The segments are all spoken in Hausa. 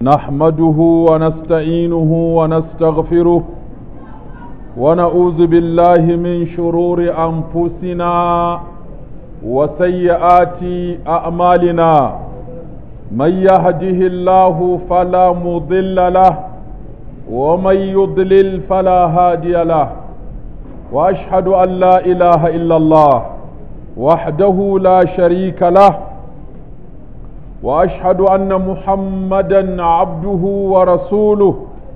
نحمده ونستعينه ونستغفره ونعوذ بالله من شرور أنفسنا وسيئات أعمالنا من يهده الله فلا مضل له ومن يضلل فلا هادي له وأشهد أن لا إله إلا الله وحده لا شريك له واشهد ان محمدا عبده ورسوله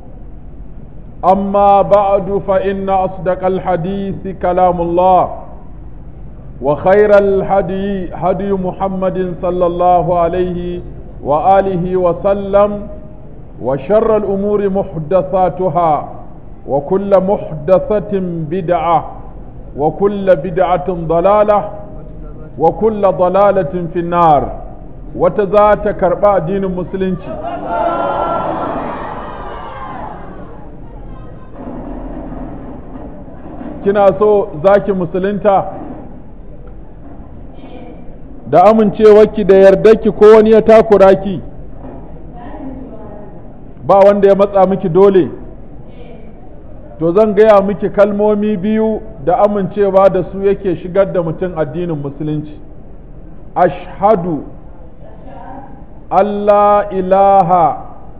اما بعد فان اصدق الحديث كلام الله وخير الهدي هدي محمد صلى الله عليه واله وسلم وشر الامور محدثاتها وكل محدثه بدعه وكل بدعه ضلاله وكل ضلاله في النار wata za ta karɓa addinin musulunci kina so za ki musulunta da amincewarki da yardarki ko wani ya takura ki ba wanda ya matsa miki dole to zan gaya miki kalmomi biyu da amincewa da su yake shigar da mutum addinin musulunci ashhadu Allah ilaha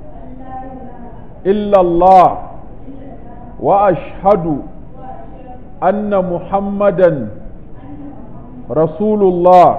illallah wa ashhadu anna muhammadan rasulullah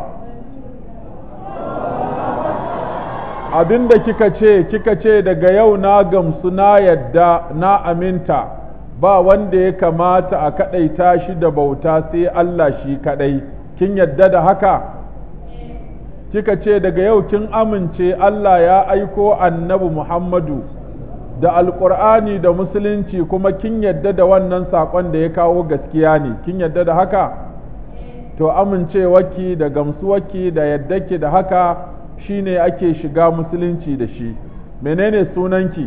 abinda kika ce kika ce daga yau na gamsu na yadda na aminta ba wanda ya kamata a kaɗaita shi da bauta sai Allah shi kaɗai kin yadda da haka kika ce daga yau kin amince Allah ya aiko annabi Muhammadu da alƙur'ani da musulunci kuma kin yadda da wannan saƙon da ya kawo gaskiya ne kin yadda da haka to amincewarki da gamsuwarki da yaddaki da haka shine ake shiga musulunci da shi menene sunanki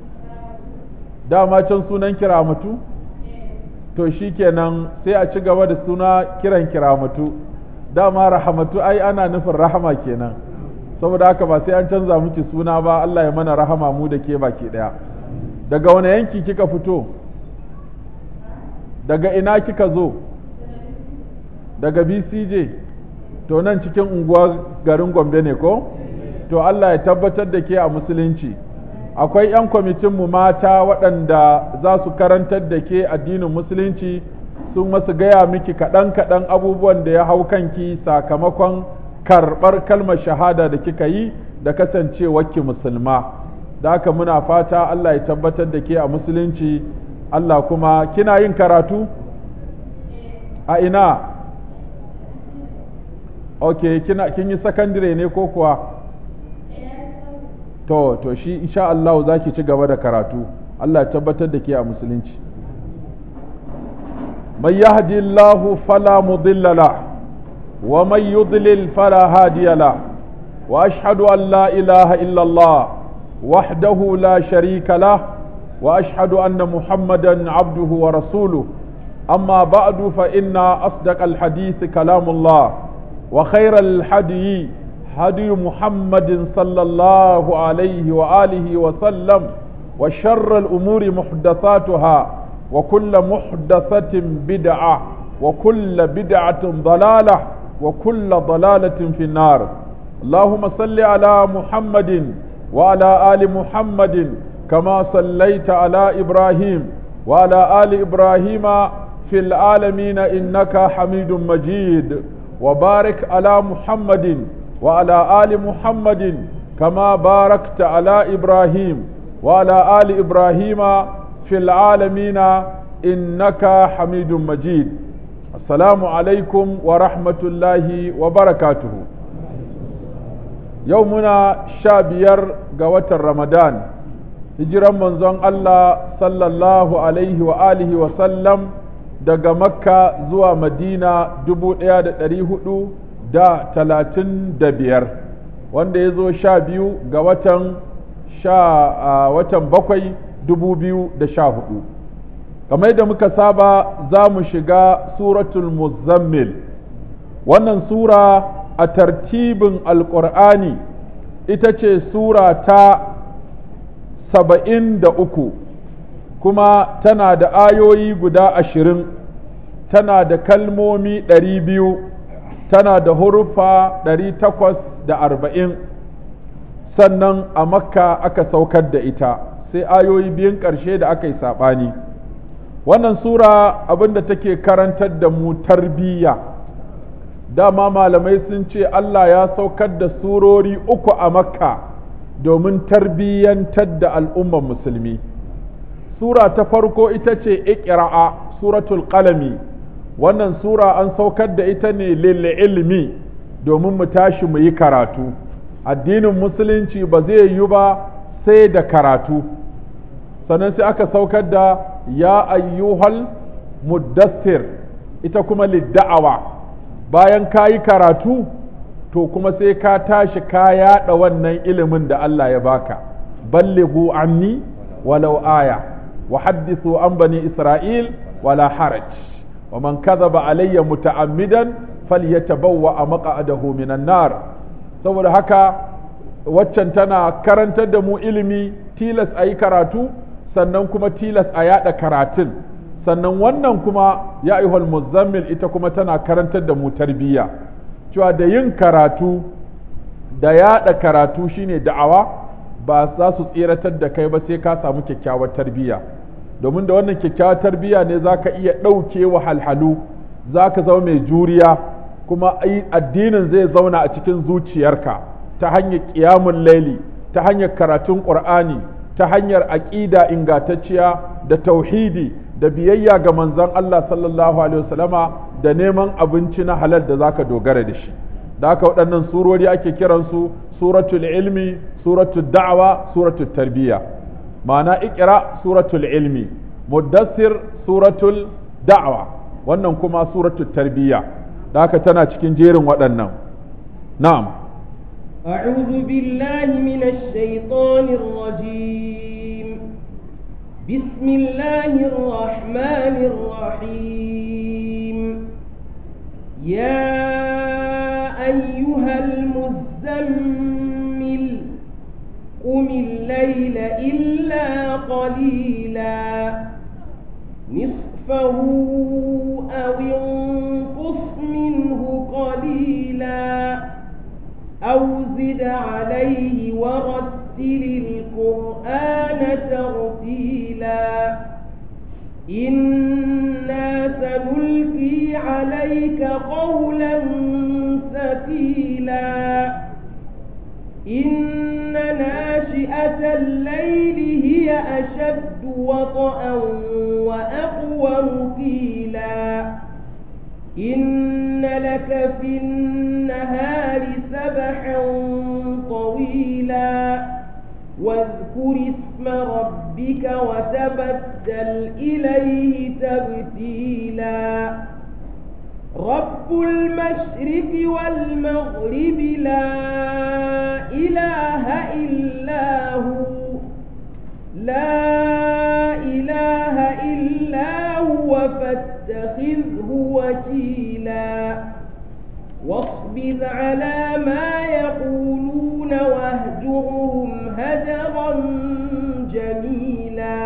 dama can sunan kiramatu to shikenan sai a ci gaba da suna kiran kiramatu dama rahamatu ai ana nufin rahama kenan saboda haka ba sai an canza miki suna ba Allah ya mana rahama mu da ke baki daya daga wani yanki kika fito daga ina kika zo daga BCJ to nan cikin unguwar garin Gombe ne ko to Allah ya tabbatar da ke a musulunci akwai 'yan kwamitinmu mata waɗanda za su karantar da ke addinin musulunci sun masu gaya miki kaɗan-kaɗan abubuwan da ya hau kanki sakamakon karɓar kalmar shahada da kika yi da kasancewarki musulma da haka muna fata Allah ya tabbatar da ke a musulunci Allah kuma kina yin karatu a ina ok kina kin yi sakandire ne ko kuwa to to shi insha Allah za ki ci gaba da karatu Allah ya tabbatar da ke a musulunci من يهدي الله فلا مضل له ومن يضلل فلا هادي له واشهد ان لا اله الا الله وحده لا شريك له واشهد ان محمدا عبده ورسوله اما بعد فان اصدق الحديث كلام الله وخير الحدي هدي محمد صلى الله عليه واله وسلم وشر الامور محدثاتها وكل محدثة بدعة وكل بدعة ضلالة وكل ضلالة في النار اللهم صل على محمد وعلى آل محمد كما صليت على إبراهيم وعلى آل إبراهيم في العالمين إنك حميد مجيد وبارك على محمد وعلى آل محمد كما باركت على إبراهيم وعلى آل إبراهيم في العالمين إنك حميد مجيد السلام عليكم ورحمة الله وبركاته يومنا شابير قوة رمضان hijiran manzon Allah sallallahu alaihi wa alihi wa sallam daga makka zuwa madina dubu ɗaya da ɗari hudu da talatin da biyar wanda ya zo sha biyu ga watan sha watan bakwai dubu biyu da sha hudu kamar yadda muka saba za mu shiga suratul muzammil wannan sura a tartibin alƙur'ani ita ce sura ta saba'in da uku kuma tana da ayoyi guda ashirin tana da kalmomi ɗari biyu tana da hurufa ɗari takwas da arba'in sannan a makka aka saukar da ita sai ayoyi biyun ƙarshe da aka yi saɓani wannan sura abinda take karantar da mu tarbiyya dama malamai sun ce Allah ya saukar da surori uku a makka domin tarbiyyantar da al'ummar musulmi sura ta farko ita ce iqra'a suratul qalami wannan sura an saukar da ita ne lil ilmi domin mu tashi mu yi karatu addinin musulunci ba zai yi ba sai da karatu sannan sai aka saukar da ya ayyuhal muddassir ita kuma lidda'awa bayan ka yi karatu to kuma sai ka tashi ka yaɗa wannan ilimin da Allah ya baka ballighu anni walau aya wa haddithu an bani isra'il wala haraj wa man kadhaba alayya muta'ammidan falyatabawwa maq'adahu minan nar saboda haka waccan tana karantar da mu ilimi tilas a yi karatu sannan kuma tilas a yada karatun sannan wannan kuma ya ayyuhal muzammil ita kuma tana karantar da mu tarbiyya cewa da yin karatu da yada karatu shine da'awa ba za su tseratar da kai ba sai ka samu kyakkyawar tarbiyya domin da wannan kyakkyawar tarbiyya ne za ka iya ɗauke wahalhalu za ka zama mai juriya kuma addinin zai zauna a cikin zuciyarka ta hanyar ƙiyamun laili ta hanyar karatun ƙur'ani ta hanyar aƙida ingantacciya da tauhidi da biyayya ga manzon Allah sallallahu alaihi wasallama da neman abinci na halal da zaka dogara da shi da haka waɗannan surori ake kiransu suratul ilmi suratul da'wa suratul tarbiyya ma'ana ikra suratul ilmi muddassir suratul da'wa wannan kuma suratul tarbiyya da haka tana cikin jerin waɗannan na'am أعوذ بالله من الشيطان الرجيم بسم الله الرحمن الرحيم يا أيها المزمل قم الليل إلا قليلا نصفه أو انقص منه قليلا أو زد عليه ورتل القرآن ترتيلا إنا سنلقي عليك قولا ثقيلا إن ناشئة الليل هي أشد وطئا وأقوم قيلا إن لك في النهار سبحا طويلا واذكر اسم ربك وتبتل إليه تبتيلا رب المشرق والمغرب لا إله إلا هو لا إله إلا هو فاتخذه وكيلا واصبر على ما يقولون واهجرهم هجرا جميلا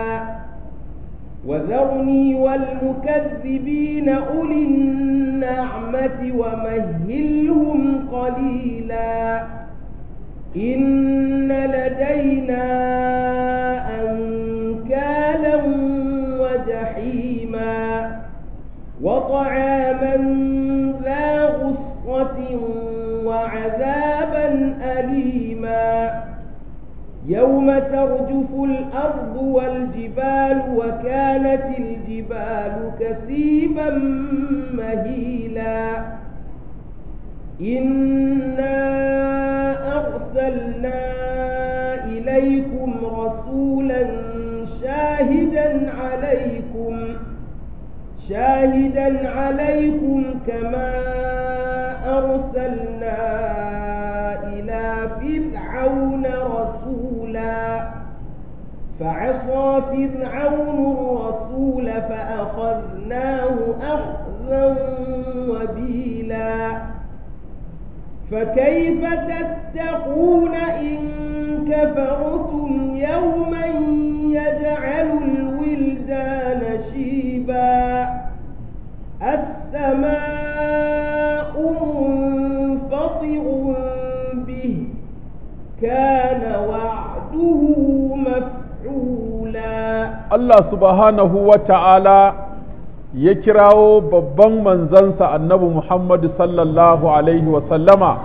وذرني والمكذبين أولي النعمة ومهلهم قليلا إن لدينا أنكالا وجحيما وطعاما ذا غصة وعذابا أليما يوم ترجف الأرض والجبال وكانت الجبال كثيبا مهيلا إنا أرسلنا إليكم رسولا شاهدا عليكم شاهدا عليكم كما أرسلنا إلى فرعون رسولا فعصى فرعون الرسول فأخذناه أخذا وبيلا فكيف تتقون إن كفرتم يوما مفعولا Allah subhanahu wa ta'ala ya kirawo babban manzansa annabi Muhammadu sallallahu Alaihi wasallama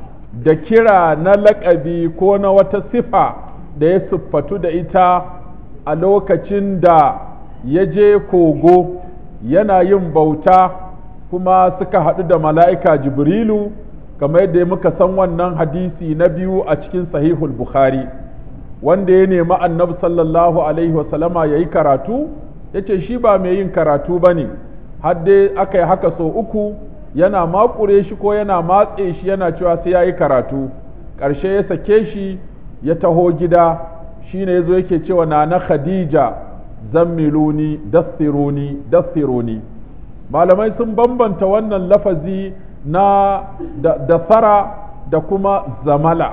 da kira na laƙabi ko na wata sifa da ya siffatu da ita a lokacin da ya je kogo yana yin bauta kuma suka haɗu da mala'ika Jibrilu kamar yadda muka san wannan hadisi na biyu a cikin sahihul Bukhari. wanda ya nemi annabi sallallahu alaihi wasallama ya yi karatu ya ce shi ba mai yin karatu ba ne dai aka yi haka sau uku yana makure shi ko yana matse shi yana cewa sai ya yi karatu ƙarshe ya sake shi ya taho gida shi ne ya zo yake cewa na na khadija zammiluni dassiruni dassiruni malamai sun bambanta wannan lafazi na da tsara da kuma zamala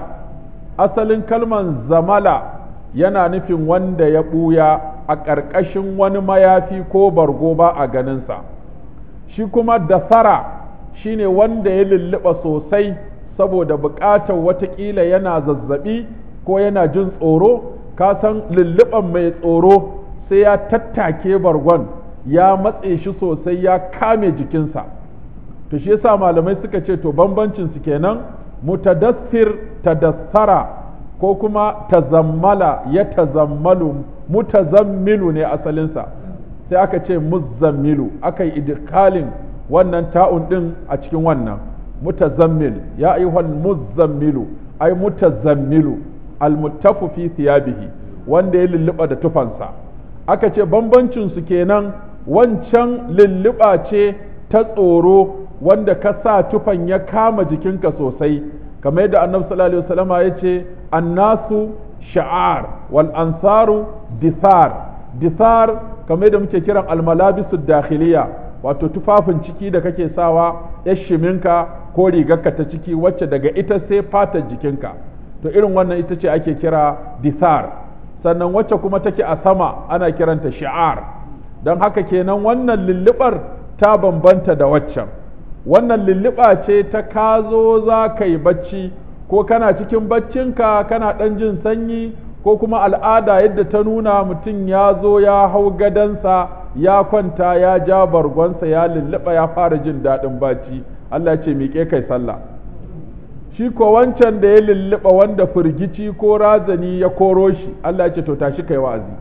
asalin kalman zamala yana nufin wanda ya ɓuya a ƙarƙashin wani mayafi ko bargo ba a ganinsa shi kuma dasara shine wanda ya lulluɓa sosai saboda buƙatar watakila yana zazzaɓi ko yana jin tsoro ka san lulluɓan mai tsoro sai ya tattake bargon ya matse shi sosai ya kame jikinsa to shi yasa malamai suka ce to bambancin su kenan mutadassir tadassara ko kuma tazammala ya tazammalu mutazammilu ne asalinsa sai aka ce muzammilu aka yi idkalin wannan ta'un din a cikin wannan mutazammil ya ayyuhal muzammilu ay mutazammilu almuttafu fi thiyabihi wanda ya lulluɓa da tufansa aka ce bambancin su kenan wancan lulluɓa ce ta tsoro wanda ka sa tufan ya kama jikinka sosai kamar yadda annabi sallallahu alaihi wasallama ya ce annasu sha'ar wal ansaru disar disar kamar yadda muke kiran almalabisu dakhiliya wato tufafin ciki da kake sawa ya shiminka ko rigarka ta ciki wacce daga ita sai fatar jikinka to irin wannan ita ce ake kira disar sannan wacce kuma take a sama ana kiranta shi'ar don haka kenan wannan lullubar ta bambanta da waccan wannan lulluɓa ce ta ka zo za ka yi bacci ko kana cikin baccinka kana ɗan jin sanyi ko kuma al'ada yadda ta nuna mutum ya zo ya hau gadansa ya kwanta ya ja bargonsa ya lulluɓa ya fara jin daɗin bacci Allah ce miƙe kai sallah shi ko wancan da ya lulluɓa wanda firgici ko razani ya koro shi Allah ce to tashi kai wa'azi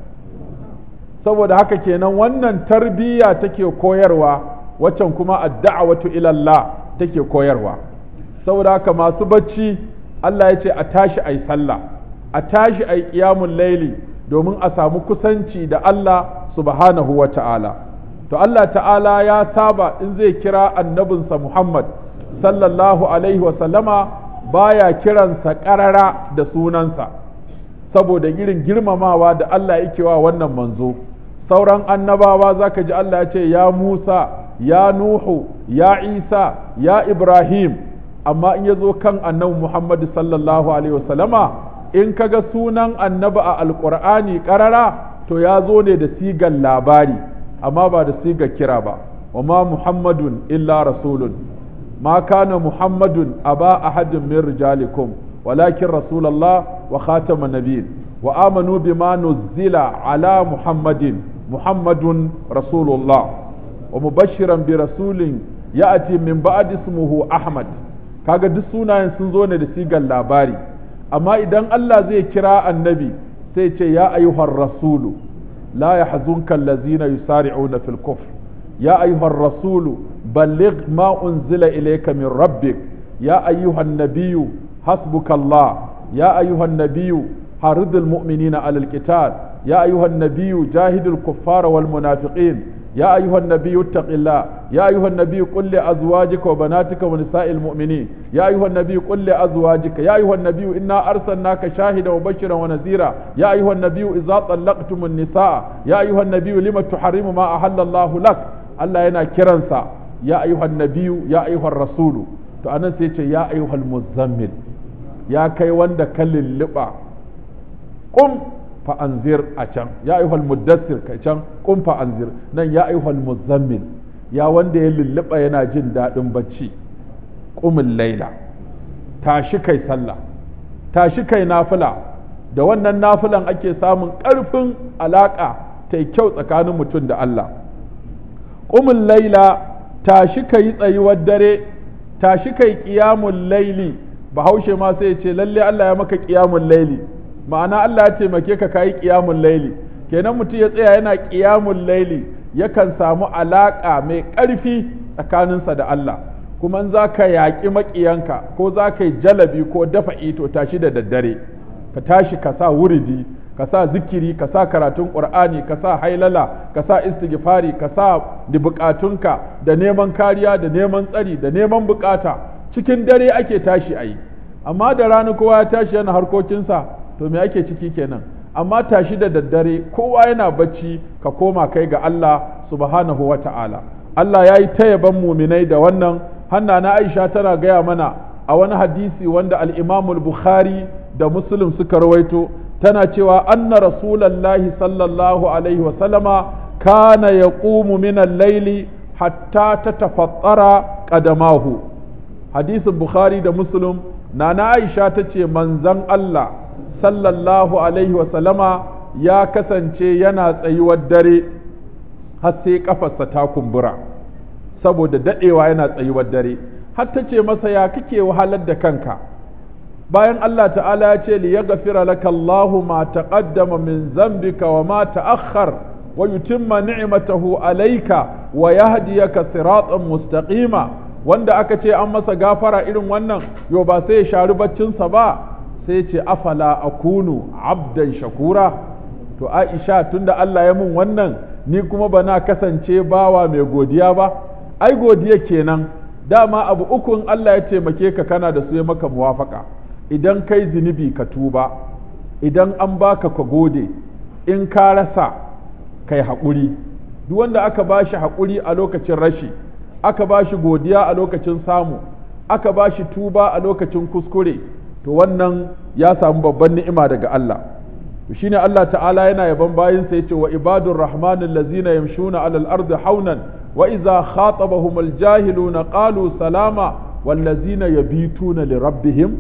saboda haka kenan wannan tarbiyya take koyarwa waccan kuma adda'awatu ila Allah take koyarwa saboda haka masu bacci Allah ya ce a tashi ai sallah a tashi ai qiyamul laili domin a samu kusanci da Allah subhanahu wa ta'ala to Allah ta'ala ya saba in zai kira annabinsa Muhammad sallallahu alaihi wa sallama baya kiransa ƙarara da sunansa saboda irin girmamawa da Allah yake wa wannan manzo sauran annabawa zaka ji Allah ya ce ya Musa ya Nuhu ya Isa ya Ibrahim amma in ya zo kan annabi Muhammad sallallahu alaihi wa sallama in kaga sunan annabi a alƙur'ani ƙarara to ya zo ne da sigar labari amma ba da sigar kira ba wa ma muhammadun illa rasulun ma kana muhammadun aba ahadin min rijalikum walakin rasulallah wa khatama nabiyyin wa amanu bima nuzzila ala muhammadin muhammadun rasulullah wa mubashiran bi rasulin ya'ti min ba'di ismuhu ahmad kaga duk sunayen sun zo ne da sigar labari amma idan Allah zai kira annabi sai ce ya ayyuhar rasulu la yahzunka allazina yusari'una fil kufr ya ayyuhar rasulu balligh ma unzila ilayka min rabbik ya ayyuhan nabiyyu hasbuka Allah ya ayyuhan nabiyyu haridul mu'minina alal qital ya ayyuhan nabiyyu jahidul kuffara wal munafiqin يا أيها النبي اتق الله يا أيها النبي قل لأزواجك وبناتك ونساء المؤمنين يا أيها النبي قل لأزواجك يا أيها النبي إنا أرسلناك شاهدا وبشرا ونذيرا يا أيها النبي إذا طلقتم النساء يا أيها النبي لم تحرم ما أحل الله لك الله ينا كرنسا يا أيها النبي يا أيها الرسول فأنا سيتي يا أيها المزمل يا كي وند كل اللبع قم fa'anzir a can ya ayyuhal muddassir ka can kun fa'anzir nan ya ayyuhal muzammil ya wanda ya lulluɓa yana jin daɗin bacci ƙumin laila tashi kai sallah tashi kai nafila da wannan nafilan ake samun ƙarfin alaƙa ta kyau tsakanin mutum da Allah ƙumin laila tashi ka yi tsayuwar dare tashi ka yi ƙiyamun laili bahaushe ma sai ce lalle Allah ya maka ƙiyamun laili ma'ana Allah ya taimake ka ka yi ƙiyamun laili kenan mutum ya tsaya yana ƙiyamun laili yakan samu alaƙa mai ƙarfi tsakaninsa da Allah kuma in za ka yaƙi maƙiyanka ko za ka yi jalabi ko dafa ito tashi da daddare ka tashi ka sa wuridi ka sa zikiri ka sa karatun ƙur'ani ka sa hailala ka sa istighfari ka sa da buƙatunka da neman kariya da neman tsari da neman buƙata cikin dare ake tashi a yi amma da rana kowa ya tashi yana harkokinsa to me ake ciki kenan amma tashi da daddare kowa yana bacci ka koma kai ga Allah subhanahu wa ta'ala Allah ya yi ta yaban muminai da wannan hanna na Aisha tana gaya mana a wani hadisi wanda al-Imamul Bukhari da Muslim suka rawaito tana cewa anna rasulallahi sallallahu alaihi wa sallama kana yaqumu min al-layli hatta tatafattara qadamahu hadisin Bukhari da Muslim nana Aisha tace manzon Allah sallallahu alaihi wa sallama ya kasance yana tsayuwar dare har sai kafarsa ta kumbura saboda dadewa yana tsayuwar dare har ta ce masa ya kake wahalar da kanka bayan Allah ta'ala ya ce li yaghfira laka Allahu ma taqaddama min zambika wa ma ta'akhkhar wa yutimma ni'matahu alayka wa yahdiyaka siratan mustaqima wanda aka ce an masa gafara irin wannan yo ba sai ya shari baccinsa ba sai ce afala akunu abdan shakura to Aisha tunda Allah ya mun wannan ni kuma bana kasance bawa mai godiya ba ai godiya kenan dama abu ukun Allah ya taimake ka kana da su ya maka muwafaka idan kai zunubi ka tuba idan an baka ka gode in ka rasa kai haƙuri duk wanda aka ba shi haƙuri a lokacin rashi aka ba shi godiya a lokacin samu aka ba shi tuba a lokacin kuskure to wannan ya samu babban ni'ima daga Allah to shine Allah ta'ala yana yaban bayinsa yace wa ibadur rahmanil ladzina yamshuna alal ardi haunan وإذا خاطبهم الجاهلون قالوا سلاما والذين يبيتون لربهم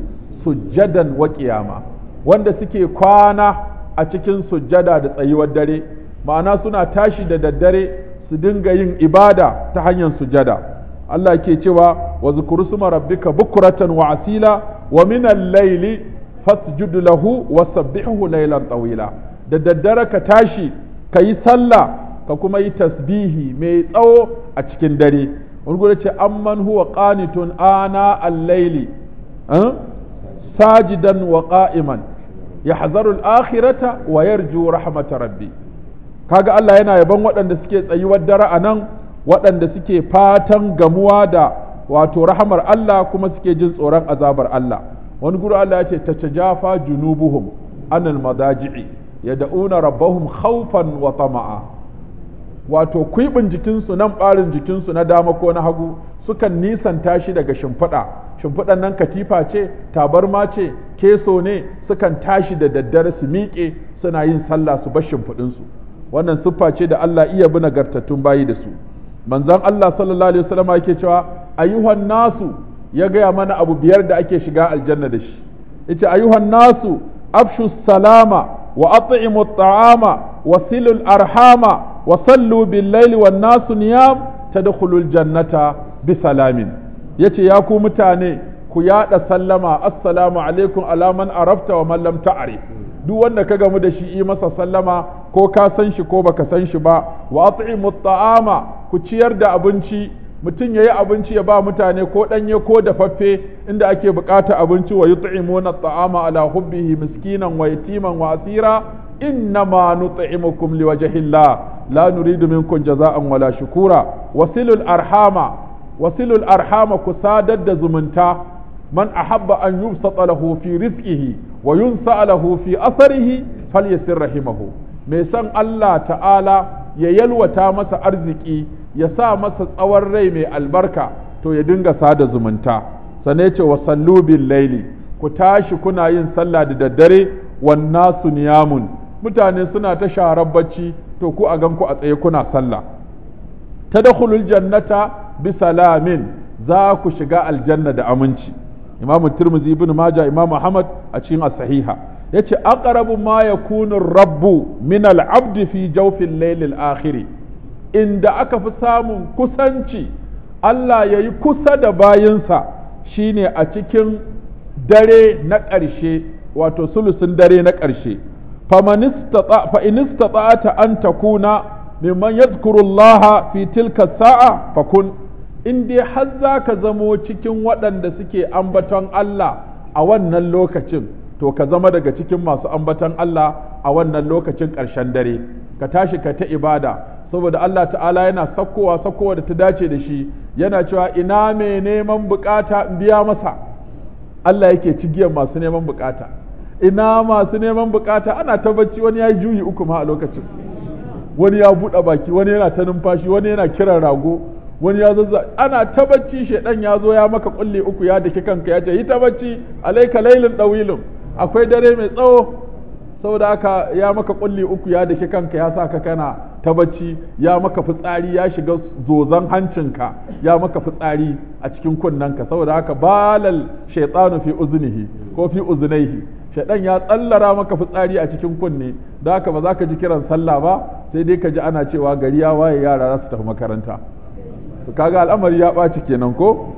سجدا وقياما wanda suke kwana a cikin sujjada da tsayuwar dare ma'ana suna tashi da daddare su dinga yin ibada ta hanyar sujjada Allah ke cewa wa zukuru suma rabbika bukuratan wa asila wa min al-layli fasjud lahu wa sabbihu laylan tawila da daddare ka tashi ka yi sallah ka kuma yi tasbihi mai tsawo a cikin dare wani gudu ce amman huwa qanitun ana al-laili sajidan wa qa'iman yahzaru al-akhirata wa yarju rahmata rabbi kaga Allah yana yaban waɗanda suke tsayuwar dare a nan waɗanda suke fatan gamuwa da wato rahamar Allah kuma suke jin tsoron azabar Allah wani gudu Allah ya ce tatajafa junubuhum anil madaji'i yad'una rabbahum khawfan wa tama'a wato kwiɓin jikinsu nan ɓarin jikinsu na dama ko na hagu sukan nisanta shi daga shimfiɗa shimfiɗan nan katifa ce tabarma ce keso ne sukan tashi da daddare su miƙe suna yin sallah su bar shimfiɗinsu wannan siffa ce da Allah iya bi nagartattun bayi da su manzon Allah sallallahu alaihi wasallam yake cewa ayyuhan nasu ya gaya mana abu biyar da ake shiga aljanna da shi yace ayyuhan nasu afshu salama wa at'imu at'ama wa silul arhama وصلوا بالليل والناس نيام تدخلوا الجنة بسلام yace ya ku mutane ku yaɗa sallama assalamu alaikum ala man arafta wa man lam ta'rif duk wanda ka gamu da shi yi masa sallama ko ka san shi ko baka san shi ba wa at'imu ta'ama ku ciyar da abinci mutum yayi abinci ya ba mutane ko danye ko dafaffe inda ake bukata abinci wa yut'imuna ta'ama ala hubbihi miskinan wa yatiman wa asira إنما نطعمكم لوجه الله لا نريد منكم جزاء ولا شكورا وصلوا الأرحام وصلوا الأرحام كسادد زمنتا من أحب أن يبسط له في رزقه وينسى له في أثره فليسر رحمه ميسان الله تعالى يلوتا مسا أرزقي يسا مسا tsawon rai mai albarka to ya dinga sada zumunta sane ce wa sallu bil laili ku tashi kuna yin sallah da daddare wan nasu niyamun mutane suna ta sharar bacci to ku a gan ku a tsaye kuna sallah tadkhulul jannata bi salamin za ku shiga aljanna da aminci imamu tirmidhi ibn majah imamu ahmad a cikin as-sahiha yace aqrabu ma yakunu rabbu min al-abd fi jawfil layl al-akhir inda aka fi samun kusanci Allah yayi kusa da bayinsa shine a cikin dare na ƙarshe wato sulusun dare na ƙarshe fa in istata'ata an takuna mimman yadhkuru Allah fi tilka sa'a fakun in dai har za ka zamo cikin waɗanda suke ambaton Allah a wannan lokacin to ka zama daga cikin masu ambaton Allah a wannan lokacin ƙarshen dare ka tashi ka ta ibada saboda Allah ta'ala yana sakkowa sakkowa da ta dace da shi yana cewa ina mai neman bukata in biya masa Allah yake cigiyar masu neman bukata ina masu neman bukata ana ta bacci wani ya yi juyi uku ma a lokacin wani ya buɗe baki wani yana ta numfashi wani yana kiran rago wani ya zazza ana ta bacci shedan ya zo ya maka kulle uku ya daki kanka ya ce yi ta bacci alaika lailin dawilun akwai dare mai tsawo saboda haka ya maka kulli uku ya daki kanka ya sa ka kana ta bacci ya maka fitsari ya shiga zozan hancinka ya maka fitsari a cikin kunnanka saboda haka balal shaytanu fi uznihi ko fi uznaihi shaidan ya tsallara maka fitsari a cikin kunne da haka ba za ka ji kiran sallah ba sai dai ka ji ana cewa gari ya waye yara za su tafi makaranta to kaga al'amari ya ɓaci kenan ko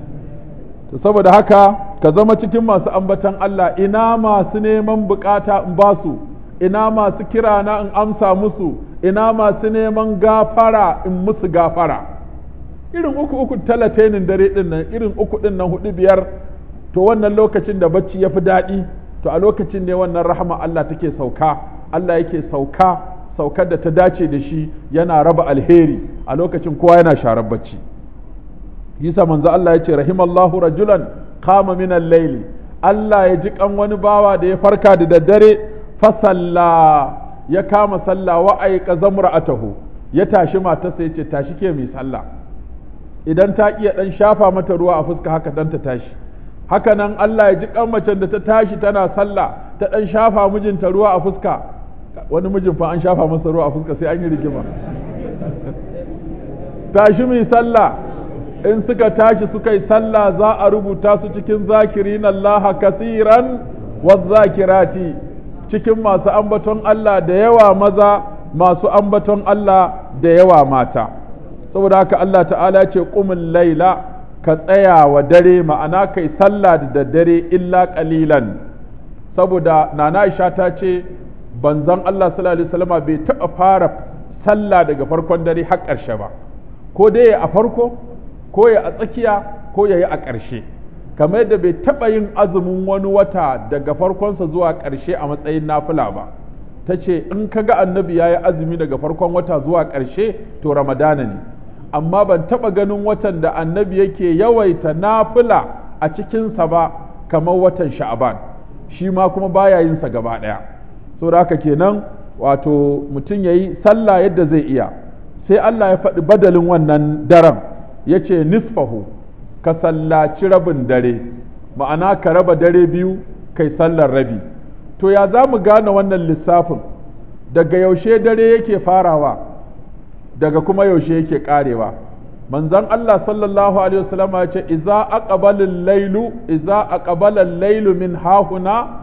to saboda haka ka zama cikin masu ambatan Allah ina masu neman bukata in ba su ina masu kira na in amsa musu ina masu neman gafara in musu gafara irin uku uku talatenin dare din nan irin uku din nan hudu biyar to wannan lokacin da bacci ya fi daɗi to a lokacin ne wannan rahama Allah take sauka Allah yake sauka saukar da ta dace da shi yana raba alheri a lokacin kowa yana sharar bacci yisa manzo Allah ya ce rahimallahu rajulan qama min al-layl Allah ya ji kan wani bawa da ya farka da daddare fasalla ya kama sallah wa aika zamra'atahu ya tashi matarsa ya ce tashi ke mai sallah idan ta iya dan shafa mata ruwa a fuska haka dan ta tashi haka nan Allah ya ji kan macen da ta tashi tana sallah ta dan shafa mijinta ruwa a fuska wani mijin fa an shafa masa ruwa a fuska sai an yi rigima tashi mai sallah in suka tashi suka yi sallah za a rubuta su cikin zakirin Allah kasiran zakirati cikin masu ambaton Allah da yawa maza masu ambaton Allah da yawa mata saboda haka Allah ta'ala ce ƙumin laila ka tsaya wa dare ma'ana kai sallah da daddare illa ƙalilan saboda nana Aisha ta ce banzan Allah sallallahu alaihi wasallam bai taɓa fara sallah daga farkon dare har ƙarshe ba ko dai a farko ko ya a tsakiya ko ya yi a ƙarshe kamar yadda bai taɓa yin azumin wani wata daga farkonsa zuwa ƙarshe a matsayin nafila ba ta ce in ka ga annabi ya yi azumi daga farkon wata zuwa ƙarshe to ramadana ne amma ban taɓa ganin watan da annabi yake yawaita nafila a cikinsa ba kamar watan sha'aban shi ma kuma baya yin sa gaba ɗaya saboda haka kenan wato mutum ya yi sallah yadda zai iya sai Allah ya faɗi badalin wannan daren ya ce nisfahu ka sallaci rabin dare ma'ana ka raba dare biyu kai sallar rabi to ya za mu gane wannan lissafin daga yaushe dare yake farawa daga kuma yaushe yake karewa manzon Allah sallallahu alaihi wasallam ya ce idza aqbala al-lailu idza aqbala al-lailu min hahuna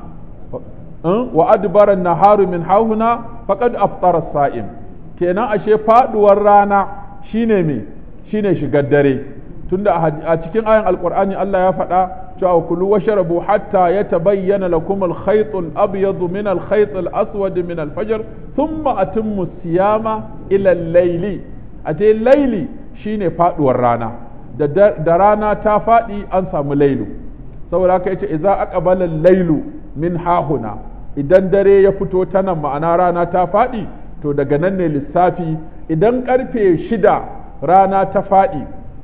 wa adbara an-naharu min hahuna faqad aftara as-sa'im kenan ashe faduwar rana shine me shine shigar dare tunda a cikin ayan alqur'ani Allah ya faɗa cewa kulu washrabu hatta yatabayyana lakum al-khayt al-abyad min al-khayt al-aswad min al-fajr thumma atimmu siyama ila al-layli ate layli shine faduwar rana da rana ta faɗi an samu lailu saboda haka yace idza aqbala al-lailu min hahuna idan dare ya fito ta nan ma'ana rana ta faɗi to daga nan ne lissafi idan karfe shida rana ta faɗi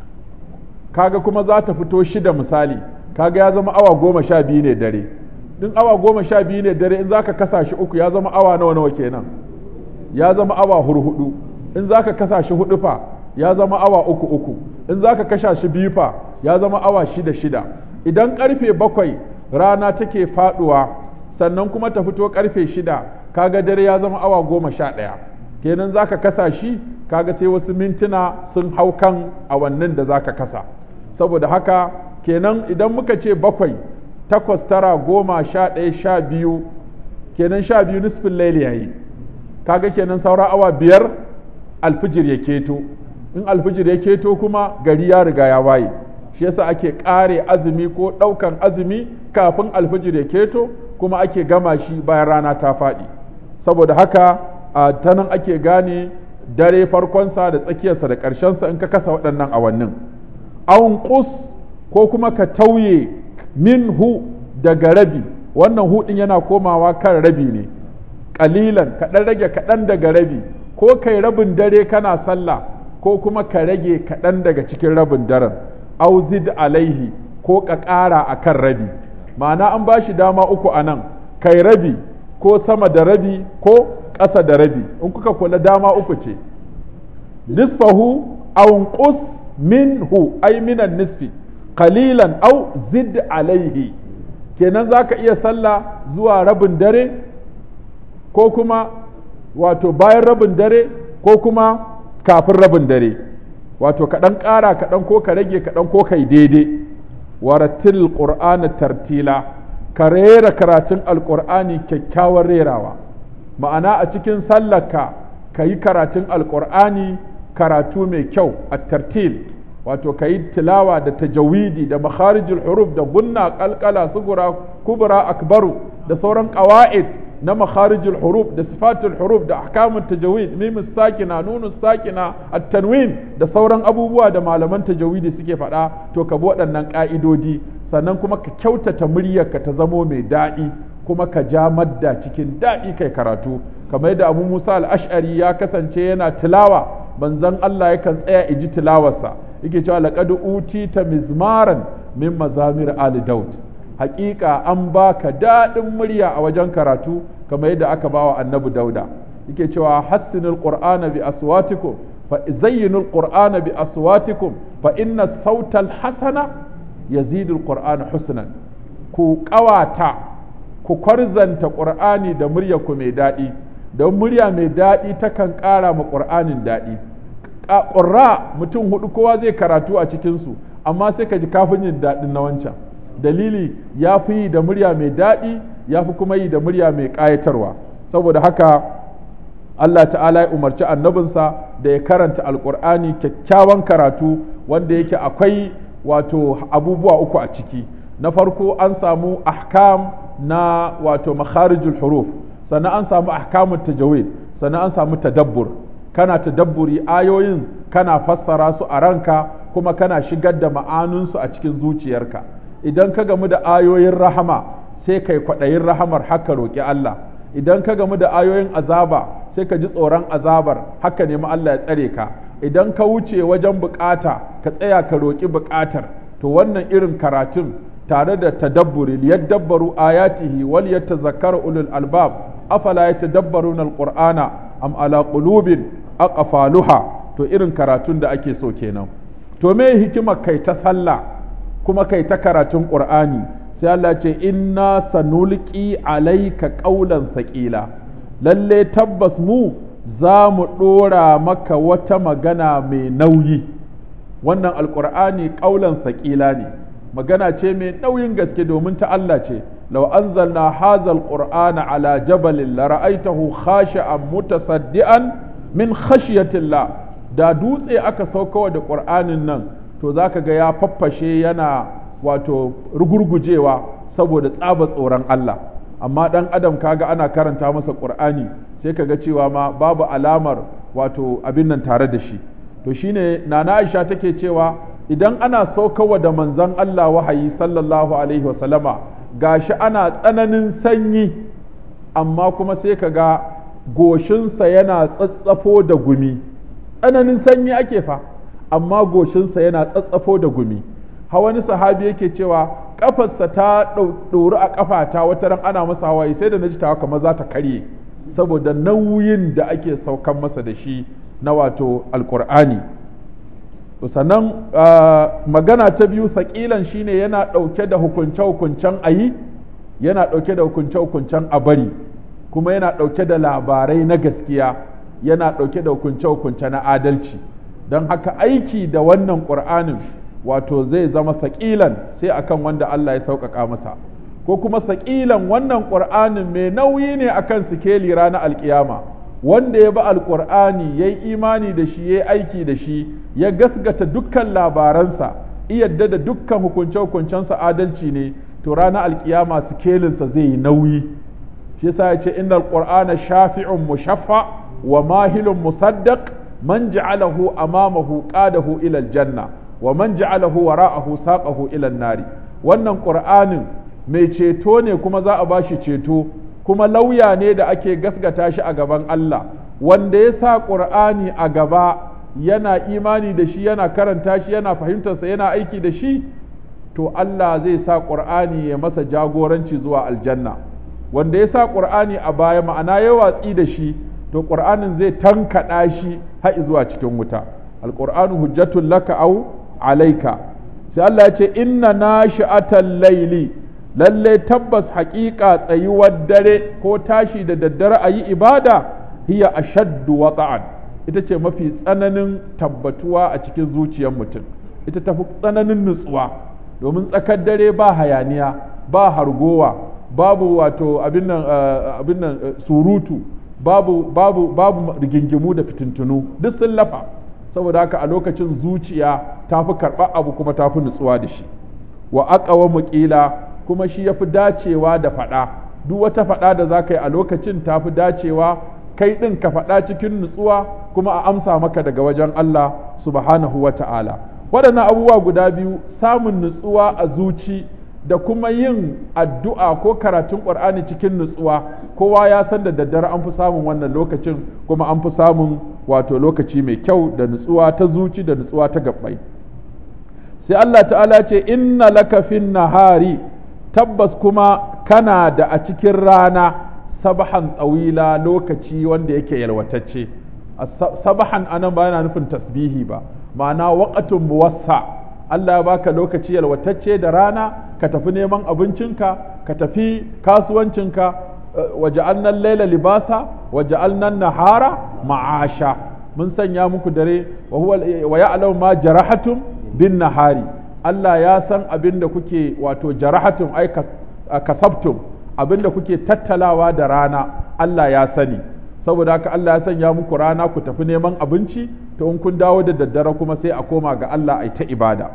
kaga kuma za ta fito shida misali kaga ya zama awa goma sha biyu ne dare in awa goma sha biyu ne dare in za ka kasa shi uku ya zama awa nawa nawa kenan ya zama awa hurhudu in za ka kasa shi hudu fa ya zama awa uku uku in za ka kasha shi biyu fa ya zama awa shida shida idan karfe bakwai rana take faduwa sannan kuma ta fito karfe shida kaga dare ya zama awa goma sha ɗaya kenan za ka kasa shi kaga sai wasu mintuna sun hau kan awannin da za ka kasa saboda haka kenan idan muka ce bakwai takwas tara goma sha ɗaya sha biyu kenan sha biyu nisfin laili yayi kaga kenan saura awa biyar alfijir ya keto in alfijir ya keto kuma gari ya riga ya waye shi yasa ake ƙare azumi ko ɗaukan azumi kafin alfijir ya keto kuma ake gama shi bayan rana ta faɗi saboda haka a ta nan ake gane dare farkonsa da tsakiyarsa da ƙarshensa in ka kasa waɗannan awannin awun ƙus ko kuma ka tauye minhu daga rabi wannan hudin yana komawa kan rabi ne ƙalilan kaɗan rage kaɗan daga rabi ko kai rabin dare kana sallah ko kuma ka rage kaɗan daga cikin rabin daren auzid alaihi ko ka ƙara a kan rabi ma'ana an ba shi dama uku a nan kai rabi ko sama da rabi ko ƙasa da rabi in kuka kula dama uku ce nisfahu aw qus minhu ay minan nisfi qalilan aw zid alaihi kenan zaka iya sallah zuwa rabin dare ko kuma wato bayan rabin dare ko kuma kafin rabin dare wato kaɗan ƙara kaɗan ko ka rage kaɗan ko kai daidai waratil qur'ana tartila ka rera karatun alƙur'ani kyakkyawar rerawa ma'ana a cikin sallarka ka yi karatun alƙur'ani karatu mai kyau a tartil wato ka yi tilawa da tajawidi da makharijul huruf da gunna kalkala sugura kubra akbaru da sauran ƙawa'id na makharijul huruf da sifatul huruf da ahkamun tajawid mimus sakina nunus sakina at-tanwin da sauran abubuwa da malaman tajawidi suke faɗa to ka bi waɗannan ƙa'idodi sannan kuma ka kyautata muryarka ta zamo mai daɗi kuma ka ja madda cikin daɗi kai karatu kamar yadda abu musa al-ash'ari ya kasance yana tilawa manzon Allah yakan tsaya iji tilawarsa yake cewa laqad utita mizmaran min mazamir ali daud haƙiƙa an baka daɗin murya a wajen karatu kamar yadda aka bawa annabi dauda yake cewa hassinul qur'ana bi aswatikum fa zayyinul qur'ana bi aswatikum fa inna sautal hasana yazidul qur'ana husnan ku ƙawata ku kwarzanta qur'ani da murya ku mai daɗi don murya mai daɗi takan ƙara ma qur'anin daɗi ƙurra mutum hudu kowa zai karatu a cikinsu amma sai ka ji kafin yin daɗin na wancan dalili ya fi yi da murya mai daɗi ya fi kuma yi da murya mai ƙayatarwa saboda haka Allah ta'ala ya umarci annabinsa da ya karanta alƙur'ani kyakkyawan karatu wanda yake akwai wato abubuwa uku a ciki na farko an samu ahkam na wato makharijul huruf sannan an samu ahkamun tajawid sannan an samu tadabbur kana tadabburi ayoyin kana fassara su a ranka kuma kana shigar da ma'anunsu a cikin zuciyarka idan ka gamu da ayoyin rahama sai kai kwaɗayin rahamar haka roƙi Allah idan ka gamu da ayoyin azaba sai ka ji tsoron azabar haka nemi Allah ya tsare ka idan ka wuce wajen bukata ka tsaya ka roƙi bukatar to wannan irin karatun tare da tadabburi liyadabbaru ayatihi wal yatazakkaru ulul albab afala yatadabbaruna alqur'ana am ala qulubin aqfaluha to irin karatun da ake so kenan to me hikimar kai ta sallah kuma kai ta karatun qur'ani sai Allah ce inna sanulqi alayka qawlan saqila lalle tabbas mu za mu ɗora maka wata magana mai nauyi wannan alƙur'ani ƙaulan saƙila ne magana ce mai nauyin gaske domin ta Allah ce lau anzalna hazal qur'ana ala jabalin la ra'aitahu khashi'an mutasaddian min khashyatillah da dutse aka saukawa da qur'anin nan to zaka ga ya faffashe yana wato rugurgujewa saboda tsaba tsoron Allah amma dan adam kaga ana karanta masa qur'ani sai kaga cewa ma babu alamar wato abin nan tare da shi to shine nana Aisha take cewa idan ana saukawa da manzon Allah wahayi sallallahu alaihi wa sallama gashi ana tsananin sanyi amma kuma sai kaga goshinsa yana tsatsafo da gumi tsananin sanyi ake fa amma goshinsa yana tsatsafo da gumi wani sahabi yake cewa kafarsa ta ɗori a kafata wata ran ana masa hawaye sai da na ji tawa kamar za ta karye saboda nauyin da ake saukan masa da shi na wato alkur'ani sannan magana ta biyu sakilan shine yana ɗauke da hukunce-hukuncen ayi yana ɗauke da hukunce-hukuncen a bari kuma yana ɗauke da labarai na gaskiya yana ɗauke da hukunce-hukunce na adalci don haka aiki da wannan ƙur'anin wato zai zama saƙilan sai akan wanda Allah ya sauƙaƙa masa ko kuma saƙilan wannan ƙur'anin mai nauyi ne akan sikeli ranar alkiyama wanda ya bi alƙur'ani ya yi imani da shi ya yi aiki da shi ya gasgata dukkan labaransa iyadda da dukkan hukunce-hukuncensa adalci ne to ranar alkiyama sikelinsa zai yi nauyi shi yasa ya ce innal qur'ana shafi'un mushaffa wa mahilun musaddaq man ja'alahu amamahu qadahu ila aljanna wa man ja'alahu wara'ahu saqahu ila an-nari wannan qur'anin mai ceto ne kuma za a bashi ceto kuma lauya ne da ake gasgata shi a gaban Allah wanda ya sa qur'ani a gaba yana imani da shi yana karanta shi yana fahimtarsa yana aiki da shi to Allah zai sa qur'ani ya masa jagoranci zuwa aljanna wanda ya sa qur'ani a baya ma'ana ya watsi da shi to qur'anin zai tankaɗa shi har zuwa cikin wuta alqur'anu hujjatul laka aw alayka sai Allah ya ce inna nashi'atal layli lalle tabbas haƙiƙa tsayuwar dare ko tashi da daddare a yi ibada hiya ashaddu wata'an ita ce mafi tsananin tabbatuwa a cikin zuciyar mutum ita tafi tsananin nutsuwa domin tsakar dare ba hayaniya ba hargowa babu wato abin nan surutu babu babu babu rigingimu da fitintunu duk sun lafa saboda haka a lokacin zuciya ta fi karɓar abu kuma ta fi nutsuwa da shi wa aqawa muqila kuma shi ya fi dacewa da faɗa duk wata faɗa da za ka yi a lokacin ta fi dacewa kai ɗin ka faɗa cikin nutsuwa kuma a amsa maka daga wajen Allah subhanahu wa ta'ala waɗannan abubuwa guda biyu samun nutsuwa a zuci da kuma yin addu'a ko karatun ƙur'ani cikin nutsuwa kowa ya san da daddare an fi samun wannan lokacin kuma an fi samun wato lokaci mai kyau da nutsuwa ta zuci da nutsuwa ta gabbai sai Allah ta'ala ce inna laka fin nahari tabbas kuma kana da a cikin rana sabahan tsawila lokaci wanda yake yalwatacce sabahan anan ba yana nufin tasbihi ba ma'ana waƙatun muwassa Allah ya baka lokaci yalwatacce da rana ka tafi neman abincinka ka tafi kasuwancinka waje annan laila libasa waje annan nahara ma'asha mun sanya muku dare wa ya'lamu ma jarahatum bin nahari Allah ya san abin da kuke wato jarahatum ai kasabtum abin da kuke tattalawa da rana Allah ya sani saboda haka Allah ya sanya muku rana ku tafi neman abinci to in kun dawo da daddare kuma sai a koma ga Allah ai ta ibada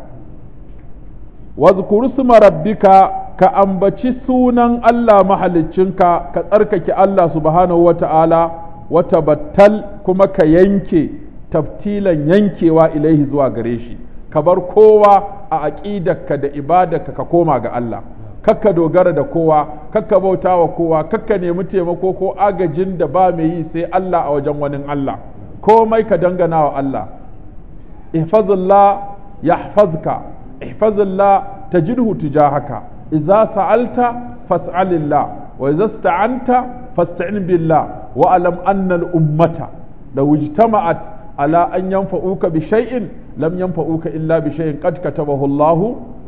wazkuru suma rabbika ka ambaci sunan Allah mahaliccinka ka tsarkake Allah subhanahu wata'ala wata battal kuma ka yanke taftilan yankewa ilaihi zuwa gare shi ka bar kowa a aƙidarka da ibadarka ka koma ga Allah kakka dogara da kowa kakka bauta wa kowa kakka nemi taimako ko agajin da ba mai yi sai Allah a wajen wani Allah komai ka dangana wa Allah ihfazillah yahfazka ihfazillah tajidhu tujahaka idza sa'alta fas'alillah wa idza ista'anta fasta'in billah wa alam anna al-ummata law ijtama'at ala an yanfa'uka bi shay'in lam yanfa'uka illa bi shay'in qad katabahu Allah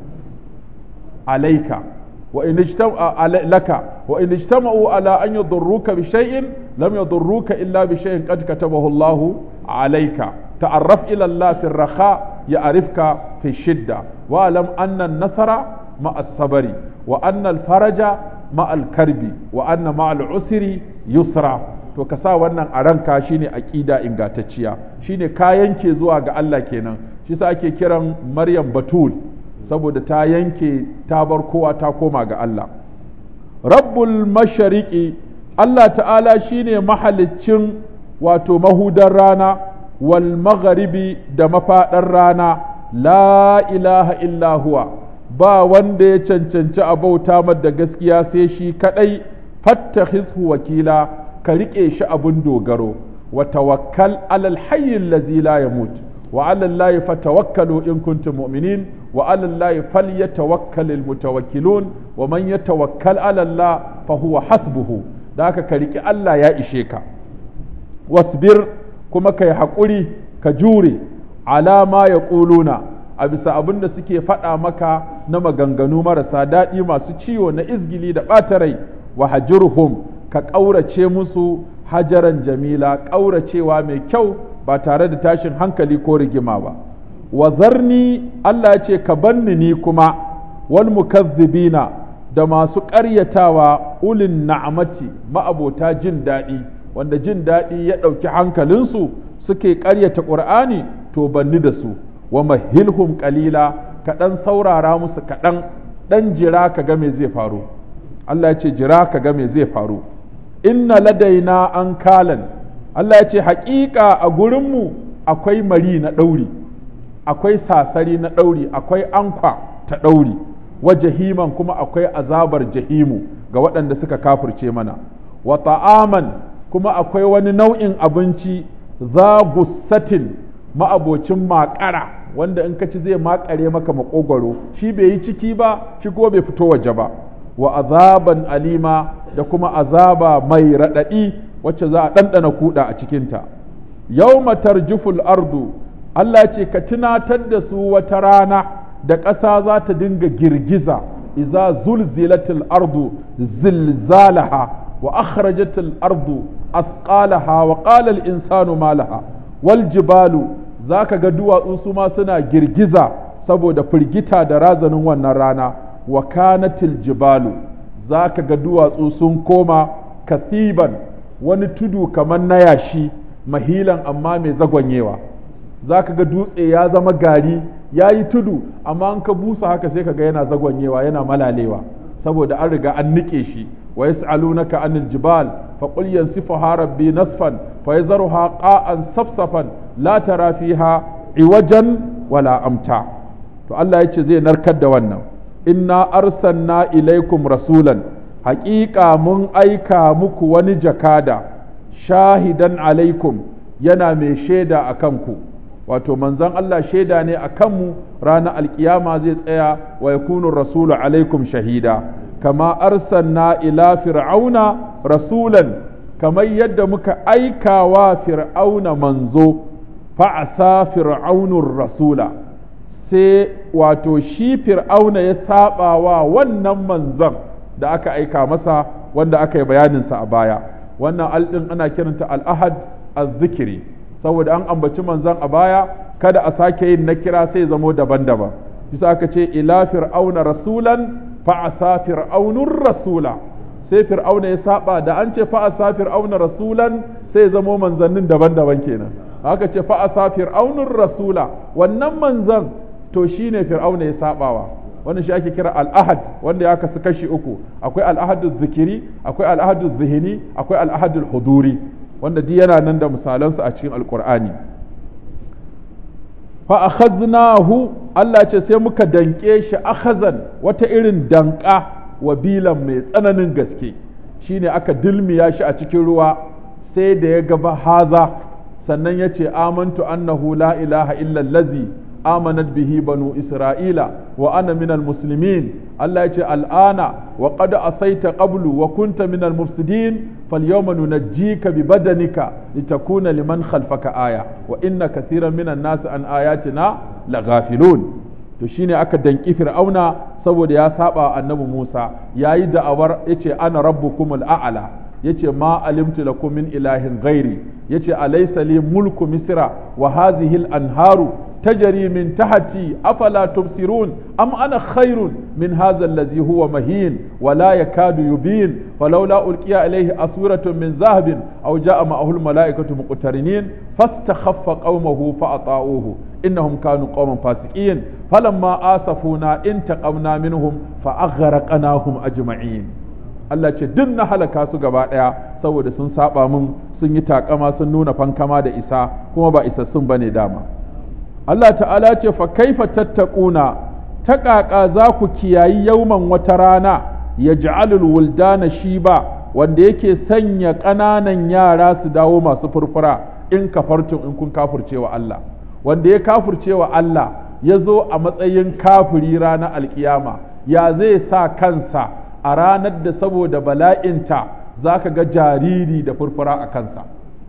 alayka وإن اجتمع لك وإن اجتمعوا على أن يضروك بشيء لم يضروك إلا بشيء قد كتبه الله عليك تعرف إلى الله في الرخاء يعرفك في الشدة واعلم أن النصر مع الصبر وأن الفرج مع الكرب وأن مع العسر يسرا to ka sa wannan a ranka shine aqida ingantacciya shine ka yanke zuwa ga Allah kenan shi sa ake kiran Maryam Batul saboda ta yanke ta bar kowa ta koma ga Allah rabbul mashariqi Allah ta'ala shine mahaliccin wato mahudar rana wal magharibi da mafaɗar rana la ilaha illa huwa ba wanda ya cancanci a bauta da gaskiya sai shi kadai fattakhizhu wakila ka riƙe shi abun dogaro wa tawakkal alal hayyil ladzi la yamut wa alal lahi fatawakkalu in kuntum mu'minin wa alal lahi falyatawakkalul mutawakkilun wa man yatawakkal ala Allah fa huwa hasbuhu da haka ka riƙi Allah ya ishe ka wasbir kuma kai haƙuri ka jure alama ya ƙuluna a bisa abin da suke faɗa maka na maganganu marasa daɗi masu ciwo na izgili da ɓata rai wa hajirhum ka ƙaurace musu hajaran jamila ƙauracewa mai kyau ba tare da tashin hankali ko rigima ba wa zarni Allah ya ce ka banni ni kuma wal mukazzibina da masu ƙaryatawa ulin na'amati ma'abota jin daɗi wanda jin daɗi ya ɗauki hankalinsu suke ƙaryata ƙur'ani to banni da su wa mahilhum qalila kaɗan saurara musu kaɗan ɗan jira ka ga me zai faru Allah ya ce jira ka ga me zai faru inna ladaina an kalan Allah ya ce haƙiƙa a gurinmu akwai mari na ɗauri akwai sasari na ɗauri akwai ankwa ta ɗauri wa jahiman kuma akwai azabar jahimu ga waɗanda suka kafirce mana wa ta'aman kuma akwai wani nau'in abinci za gussatin ma'abocin maƙara wanda in ka ci zai maƙare maka maƙogwaro shi bai yi ciki ba shi kuma bai fito waje ba wa azaban alima da kuma azaba mai raɗaɗi wacce za a ɗanɗana kuɗa a cikinta yau tarjuful ardu Allah ce ka tunatar da su wata rana da ƙasa za ta dinga girgiza iza zulzilatil ardu zilzalaha wa akhrajatil ardu asqalaha wa qala al insanu ma laha wal jibalu zaka ga duwatsu su ma suna girgiza saboda firgita da razanin wannan rana wa kanatil jibalu zaka ga duwatsu sun koma kasiban wani tudu kamar na yashi mahilan amma mai zagwanyewa za ka ga dutse ya zama gari ya yi tudu amma an ka busa haka sai ka ga yana zagwanyewa yana malalewa saboda an riga an nike shi wa yas'alunaka anil jibal fa qul yansifuha rabbi nasfan fa yazruha qa'an safsafan la tara fiha iwajan wala amta to Allah yace zai narkar da wannan inna arsalna ilaikum rasulan haƙiƙa mun aika muku wani jakada shahidan alaikum yana mai shaida a kanku wato manzon Allah shaida ne a kanmu ranar alkiyama zai tsaya wa yakunu rasulu alaikum shahida kama arsalna ila fir'auna rasulan kamar yadda muka aika wa fir'auna manzo fa'asa fir'aunur rasula sai wato shi fir'auna ya saba wa wannan manzon da aka aika masa wanda aka yi bayaninsa a baya wannan alɗin ana kiranta al'ahad az-zikiri saboda an ambaci manzon a baya kada a sake yin na kira sai zamo daban-daban bisa aka ce ila fir'auna rasulan fa'asa fir'aunur rasula sai fir'auna ya saba da an ce fa'asa fir'auna rasulan sai zamo manzannin daban-daban kenan aka ce fa'asa fir'aunur rasula wannan manzan to shine fir'auna ya sabawa wannan shi ake kira al'ahad wanda ya kasu kashi uku akwai al'ahadul zikiri akwai al'ahadul zihini akwai al'ahadul huduri wanda duk yana nan da misalansu a cikin alkur'ani fa akhadnahu Allah ce sai muka danke shi akhazan wata irin danka wa bilan mai tsananin gaske shine aka dilmiya shi a cikin ruwa sai da ya gaba haza sannan ya ce amantu annahu la ilaha illa allazi آمنت به بنو إسرائيل وأنا من المسلمين الله يقول الآن وقد أصيت قبل وكنت من المفسدين فاليوم ننجيك ببدنك لتكون لمن خلفك آية وإن كثيرا من الناس عن آياتنا لغافلون to shine aka danki fir'auna saboda ya saba annabi Musa yayi da'awar yace ana rabbukumul a'la yace ma alimtu lakum min ilahin ghairi yace alaysa li mulku misra wa hadhihi al-anharu تجري من تحتي أفلا تبصرون أم أنا خير من هذا الذي هو مهين ولا يكاد يبين فلولا ألقي إليه أسورة من ذهب أو جاء معه الملائكة مقترنين فاستخف قومه فأطاعوه إنهم كانوا قوما فاسقين فلما آسفونا انتقمنا منهم فأغرقناهم أجمعين Allah ce duk na halaka su gaba ɗaya saboda sun saba mun sun yi takama sun nuna fankama da isa kuma ba isassun bane dama Allah ta'ala ce fa kaifa tattaquna ta ƙaƙa za ku kiyayi yauman wata rana ya ja'alul wuldana shiba wanda yake sanya ƙananan yara su dawo masu furfura in kafartun in kun kafurce wa Allah wanda ya kafurce wa Allah ya zo a matsayin kafiri ranar alkiyama ya zai sa kansa a ranar da saboda bala'inta za ka ga jariri da furfura a kansa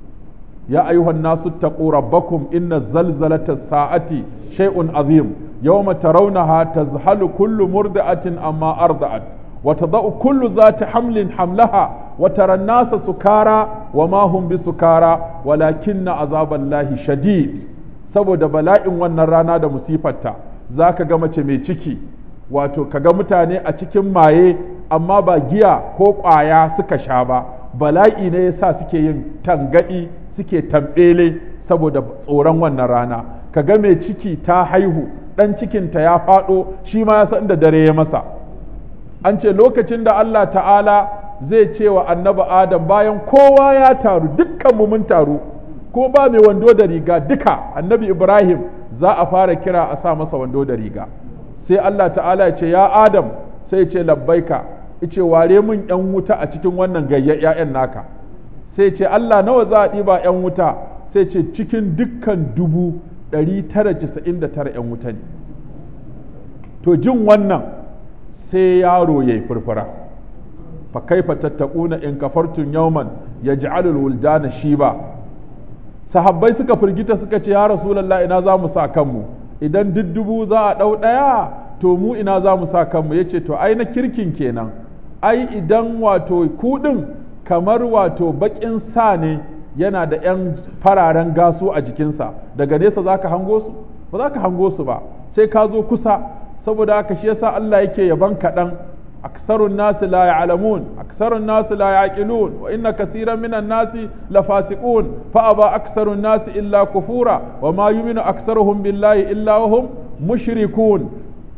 يا أيها الناس اتقوا ربكم إن زلزلة الساعة شيء عظيم يوم ترونها تزحل كل مرضعة أما أرضعت وتضع كل ذات حمل حملها وترى الناس سكارى وما هم بسكارى ولكن عذاب الله شديد saboda bala'in wannan rana da musifarta za ka ga mace mai ciki wato ka ga mutane a cikin maye amma ba giya ko ƙwaya suka sha ba bala'i ne ya sa suke yin tangaɗi suke tambele saboda tsoron wannan rana ka ga mai ciki ta haihu ɗan cikinta ya faɗo shi ma ya san da dare ya masa an ce lokacin da Allah ta'ala zai ce wa annabi Adam bayan kowa ya taru dukkanmu mun taru ko ba mai wando da riga duka annabi Ibrahim za a fara kira a sa masa wando da riga sai Allah ta'ala ya ce ya Adam sai ce labbaika ice ware mun yan wuta a cikin wannan gayya ƴaƴan naka sai ce Allah nawa za a ɗiba yan wuta sai ce cikin dukkan dubu ɗari tara casa'in da tara yan wuta ne to jin wannan sai yaro ya yi furfura fa kaifa tattaquna in kafartum yawman yaj'alul wuldana shiba sahabbai suka firgita suka ce ya rasulullah ina za mu sa kanmu idan duk dubu za a ɗau ɗaya to mu ina za mu sa kanmu ya ce to ai na kirkin kenan ai idan wato kuɗin kamar wato baƙin sa ne yana da 'yan fararen gasu a jikinsa daga nesa za ka hango su ba za ka hango su ba sai ka zo kusa saboda haka shi yasa Allah yake yaban kaɗan aksarun nasi la ya'lamun aksarun nasi la yaqilun wa inna kaseeran minan nasi la fasiqun fa aba aksarun nasi illa kufura wa ma yu'minu aksaruhum billahi illa wa hum mushrikun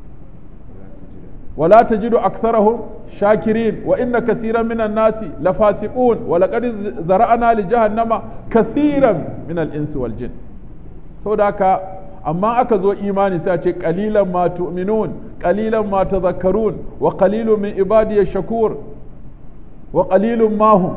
ولا تجد أكثرهم شاكرين وإن كثيرا من الناس لفاسقون ولقد ذرأنا لجهنم كثيرا من الإنس والجن سوداك أما أكذو إيماني ساتي قليلا ما تؤمنون قليلا ما تذكرون وقليل من عبادي الشكور وقليل ما هم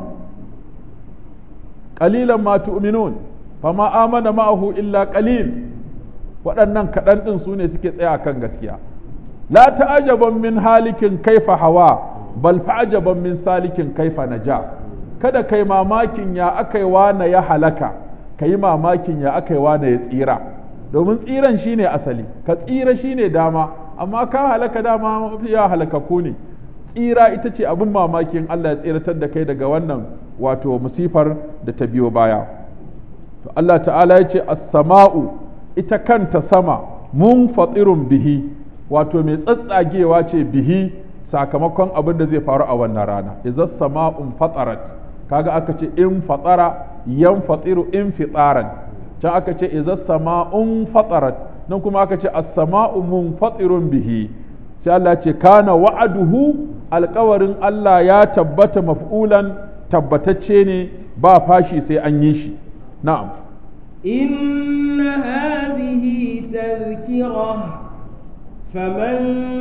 قليلا ما تؤمنون فما آمن معه إلا قليل waɗannan kaɗan ɗin su ne suke tsaya kan gaskiya la ta'ajaban min halikin kaifa hawa bal fa'ajaban min salikin kaifa naja kada kai mamakin ya akai wana ya halaka kai mamakin ya akai wana ya tsira domin tsiran shine asali ka tsira shine dama amma ka halaka dama ya halakaku ne tsira ita ce abin mamakin Allah ya tsiratar da kai daga wannan wato musifar da ta biyo baya to Allah ta'ala ya ce as-sama'u ita kanta sama mun fatsirun bihi wato mai tsatsagewa ce bihi sakamakon abin da zai faru a wannan rana idza sama'un fatarat kaga aka ce in fatara yan fatiru in fitaran can aka ce idza sama'un fatarat nan kuma aka ce as-sama'u munfatirun bihi sai Allah ce kana wa'aduhu alkawarin Allah ya tabbata maf'ulan tabbatacce ne ba fashi sai an yi shi na'am إن هذه تذكرة فمن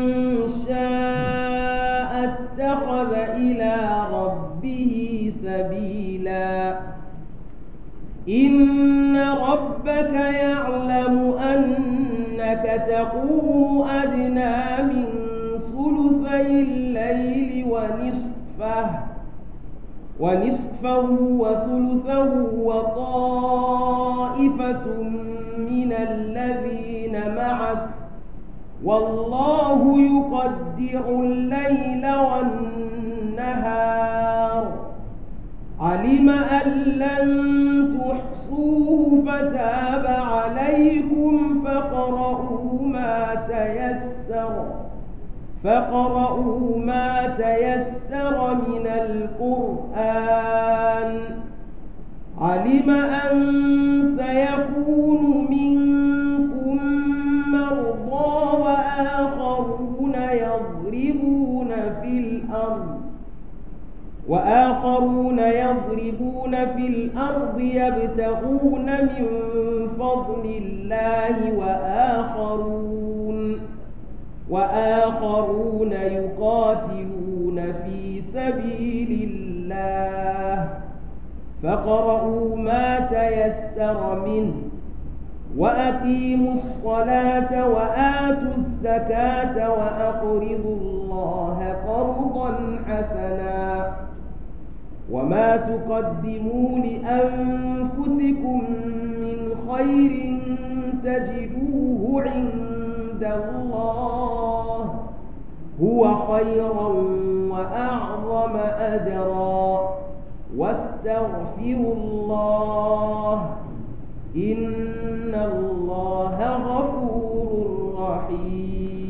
شاء اتخذ إلى ربه سبيلا إن ربك يعلم أنك تقوم أدنى من ثلثي الليل ونصفه ونصفه وثلثه وطائفة من الذين معك والله يقدر الليل والنهار علم أن لن تحصوه فتاب عليكم فقرؤوا ما تيسر فقرؤوا ما تيسر من القرآن علم أن سيكون منكم مرضى وآخرون يضربون في الأرض وآخرون يضربون في الأرض يبتغون من فضل الله وآخرون وآخرون يقاتلون في سبيل الله فقرؤوا ما تيسر منه وأقيموا الصلاة وآتوا الزكاة وأقرضوا الله قرضا حسنا وما تقدموا لأنفسكم من خير تجدوه عند الله هو خيرا وأعظم أجرا واستغفروا الله إن الله غفور رحيم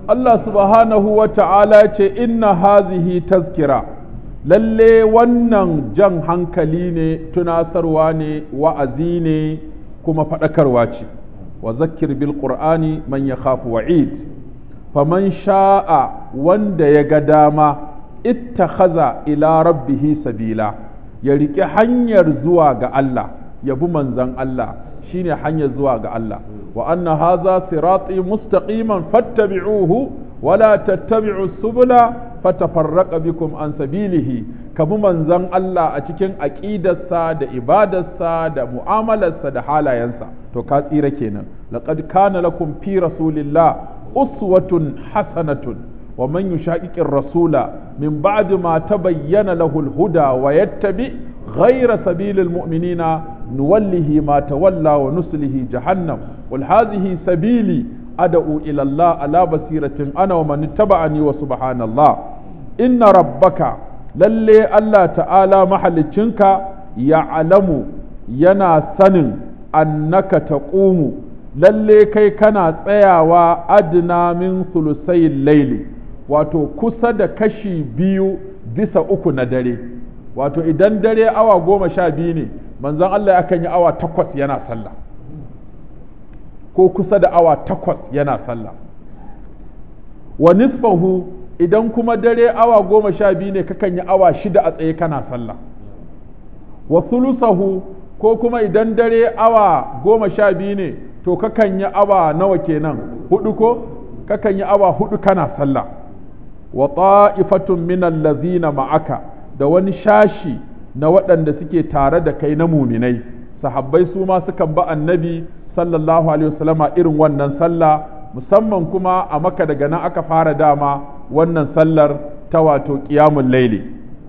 Allah subhanahu wa ta'ala ce inna hazihi tazkira lalle wannan jan hankali ne tunasarwa ne wa'azi ne kuma faɗakarwa ce wa zakir bil qur'ani man ya khafu wa'id faman sha'a wanda ya ga dama ittakhadha ila rabbihi sabila ya riƙe hanyar zuwa ga Allah ya bi manzon Allah shine hanyar zuwa ga Allah wa anna hadha sirati mustaqiman fattabi'uhu wala tattabi'u subula fatafarraqa bikum an sabilihi kabi manzon Allah a cikin aqidarsa da ibadarsa da mu'amalarsa da halayensa to ka tsira kenan laqad kana lakum fi rasulillah uswatun hasanatun wa man yushaqiqir rasula min ba'di ma tabayyana lahu al-huda wa yattabi ghayra sabilil mu'minina nuwallihi ma tawalla wa nuslihi jahannam wal hadhihi sabili ad'u ila Allah ala basiratin ana wa man ittaba'ani wa subhanallah inna rabbaka lalle Allah ta'ala mahalicinka ya'lamu yana sanin annaka taqumu lalle kai kana tsayawa adna min sulusayil laili wato kusa da kashi biyu bisa uku na dare wato idan dare awa goma sha biyu ne manzon Allah yakan yi awa takwas yana sallah ko kusa da awa takwas yana sallah wa nisfahu idan kuma dare awa goma sha biyu ne kakan yi awa shida a tsaye kana sallah wa sulusahu ko kuma idan dare awa goma sha biyu ne to kakan yi awa nawa kenan hudu ko kakan yi awa hudu kana sallah wa ta'ifatun min allazina ma'aka da wani shashi na waɗanda suke tare da kai na muminai sahabbai su ma sukan ba annabi sallallahu alaihi wasallama irin wannan sallah musamman kuma a maka daga nan aka fara dama wannan sallar ta wato qiyamul laili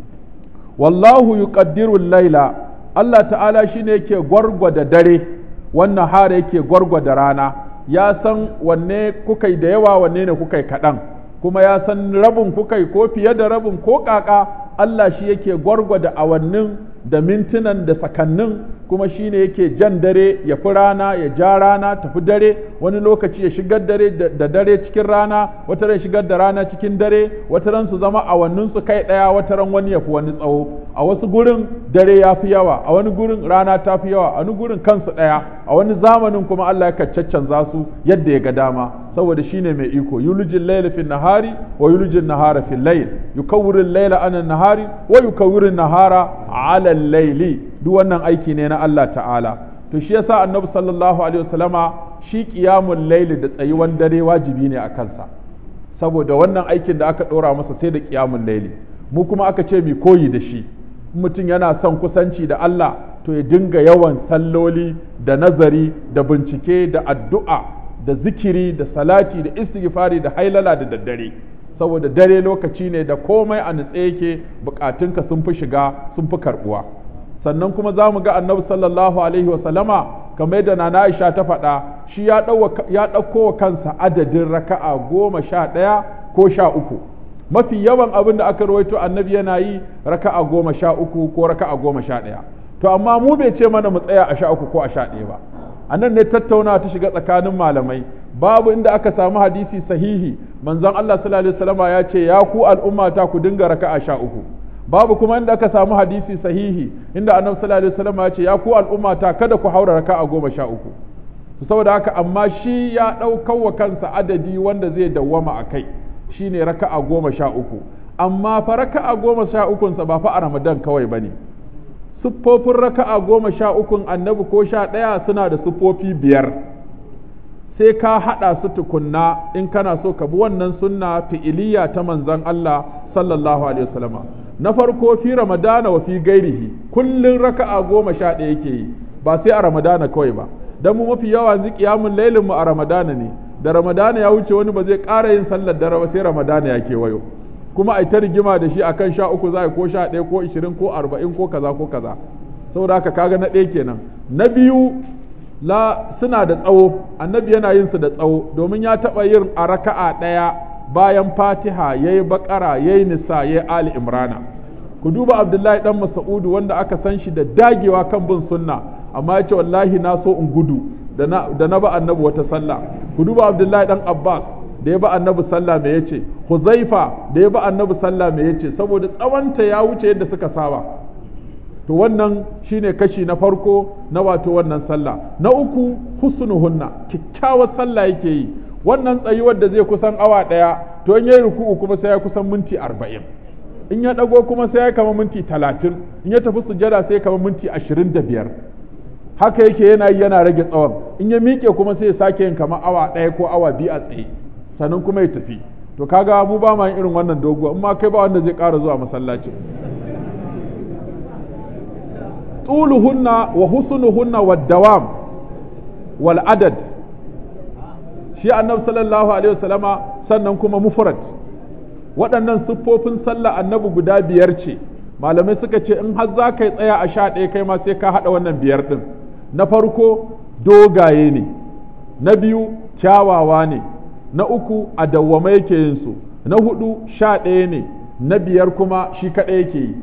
wallahu yuqaddiru laila Allah ta'ala shine yake gwargwada dare wannan hara yake gwargwada rana ya san wanne kukai da yawa wanne ne kukai kaɗan kuma ya san rabin kukai ko fiye da rabin ko kaka Allah shi yake gwargwada awannin da mintunan da sakannin kuma shi ne yake jan dare ya fi rana ya ja rana tafi dare wani lokaci ya shigar dare da dare cikin rana wata ran shigar da rana cikin dare wata ran su zama awannin su kai ɗaya wata ran wani ya fi wani tsawo a wasu gurin dare ya fi yawa a wani gurin rana ta fi yawa a wani gurin kansu ɗaya a wani zamanin kuma Allah ya caccanza su yadda ya ga dama saboda shine mai iko yulijin laila fil nahari wa yulijin nahara fil layl yukawwiru laila anan nahari wa yukawwiru nahara ala laili duk wannan aiki ne na Allah ta'ala to shi yasa annabi sallallahu alaihi wasallama shi qiyamul layli da tsayuwan dare wajibi ne a kansa saboda wannan aikin da aka dora masa sai da qiyamul layli mu kuma aka ce mi koyi da shi mutum yana son kusanci da Allah to ya dinga yawan salloli da nazari da bincike da addu'a da zikiri da salati da istighfari da hailala da daddare saboda dare lokaci ne da komai a nutse yake bukatunka sun fi shiga sun fi karbuwa sannan kuma za mu ga annabi sallallahu alaihi wa sallama kamar yadda nana Aisha ta faɗa shi ya ɗauko wa kansa adadin raka'a goma sha ɗaya ko sha uku mafi yawan abin da aka rawaito annabi yana yi raka'a goma sha uku ko raka'a goma sha ɗaya to amma mu bai ce mana mu tsaya a sha uku ko a sha ɗaya ba a nan ne tattauna ta shiga tsakanin malamai babu inda aka samu hadisi sahihi manzon Allah sallallahu alaihi wasallama ya ce ya ku al'ummata ku dinga raka'a sha uku babu kuma inda aka samu hadisi sahihi inda annabi sallallahu alaihi wasallama ya ce ya ku al'ummata kada ku haura raka'a goma sha uku saboda haka amma shi ya ɗaukar wa kansa adadi wanda zai dawwama a kai shine raka'a goma sha uku amma fa raka'a goma sha ukunsa ba fa a ramadan kawai bane siffofin raka'a goma sha ukun annabi ko sha ɗaya suna da siffofi biyar sai ka haɗa su tukunna in kana so ka bi wannan sunna fi'iliya ta manzon Allah sallallahu alaihi wasallama na farko fi ramadana wa fi gairihi kullun raka'a goma sha ɗaya yake yi ba sai a ramadana kawai ba dan mu mafi yawa yanzu qiyamul lailin mu a ramadana ne da ramadana ya wuce wani ba zai ƙara yin sallar dare ba sai ramadana ya kewayo kuma a ta rigima da shi akan sha uku za ko sha ɗaya ko ishirin ko arba'in ko kaza ko kaza saboda haka kaga na ɗaya kenan na biyu la suna da tsawo annabi yana yin su da tsawo domin ya taɓa yin a raka'a ɗaya bayan fatiha ya yi baƙara ya yi nisa ya yi ali imrana ku duba abdullahi dan masa'udu wanda aka san shi da dagewa kan bin sunna amma ya ce wallahi na so in gudu da na ba annabi wata sallah ku duba abdullahi dan abbas da ya ba annabi sallah me yace huzaifa da ya ba annabi sallah me yace saboda tsawonta ya wuce yadda suka saba to wannan shine kashi na farko na wato wannan sallah na uku husnuhunna kyakkyawar sallah yake yi wannan tsayuwar da zai kusan awa ɗaya to in yayi ruku'u kuma sai ya kusan minti arba'in in ya ɗago kuma sai ya kama minti talatin in ya tafi sujada sai ya kama minti ashirin da biyar haka yake yana yi yana rage tsawon in ya miƙe kuma sai ya sake yin kamar awa ɗaya ko awa biyu a tsaye sannan kuma ya tafi to kaga mu ba ma irin wannan doguwa in ma kai ba wanda zai ƙara zuwa masallaci طولهن وحسنهن والدوام والعدد shi annabi sallallahu alaihi wasallama sannan kuma mufrad waɗannan siffofin sallah annabi guda biyar ce malamai suka ce in har za ka yi tsaya a sha ɗaya kai ma sai ka haɗa wannan biyar ɗin na farko dogaye ne na biyu kyawawa ne na uku a dawwama yake yin su na hudu sha ɗaya ne na biyar kuma shi kaɗai yake yi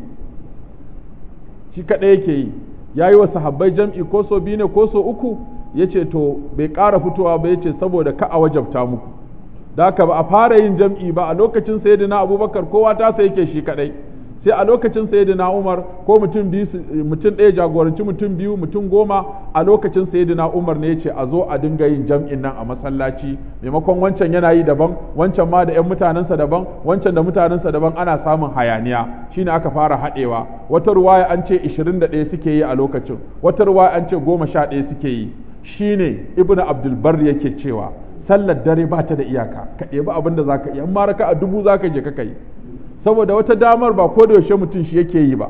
shi kaɗai yake yi ya yi wa sahabbai jam'i ko so biyu ne ko so uku ya ce to bai ƙara fitowa ba ya ce saboda ka a wajabta muku da haka ba a fara yin jam'i ba a lokacin sayyidina abubakar kowa ta sai yake shi kaɗai sai a lokacin sayyidina umar ko mutum biyu mutum ɗaya jagoranci mutum biyu mutum goma a lokacin sayyidina umar ne ya ce a zo a dinga yin jam'in nan a masallaci maimakon wancan yana yi daban wancan ma da 'yan mutanensa daban wancan da mutanensa daban ana samun hayaniya shine aka fara haɗewa wata ruwaya an ce 21 suke yi a lokacin wata ruwaya an ce 11 suke yi shine ibnu abdul bar yake cewa sallar dare ba ta da iyaka ka ɗebi abin da zaka iya amma raka a dubu zaka je ka yi saboda wata damar ba ko da yaushe mutum shi yake yi ba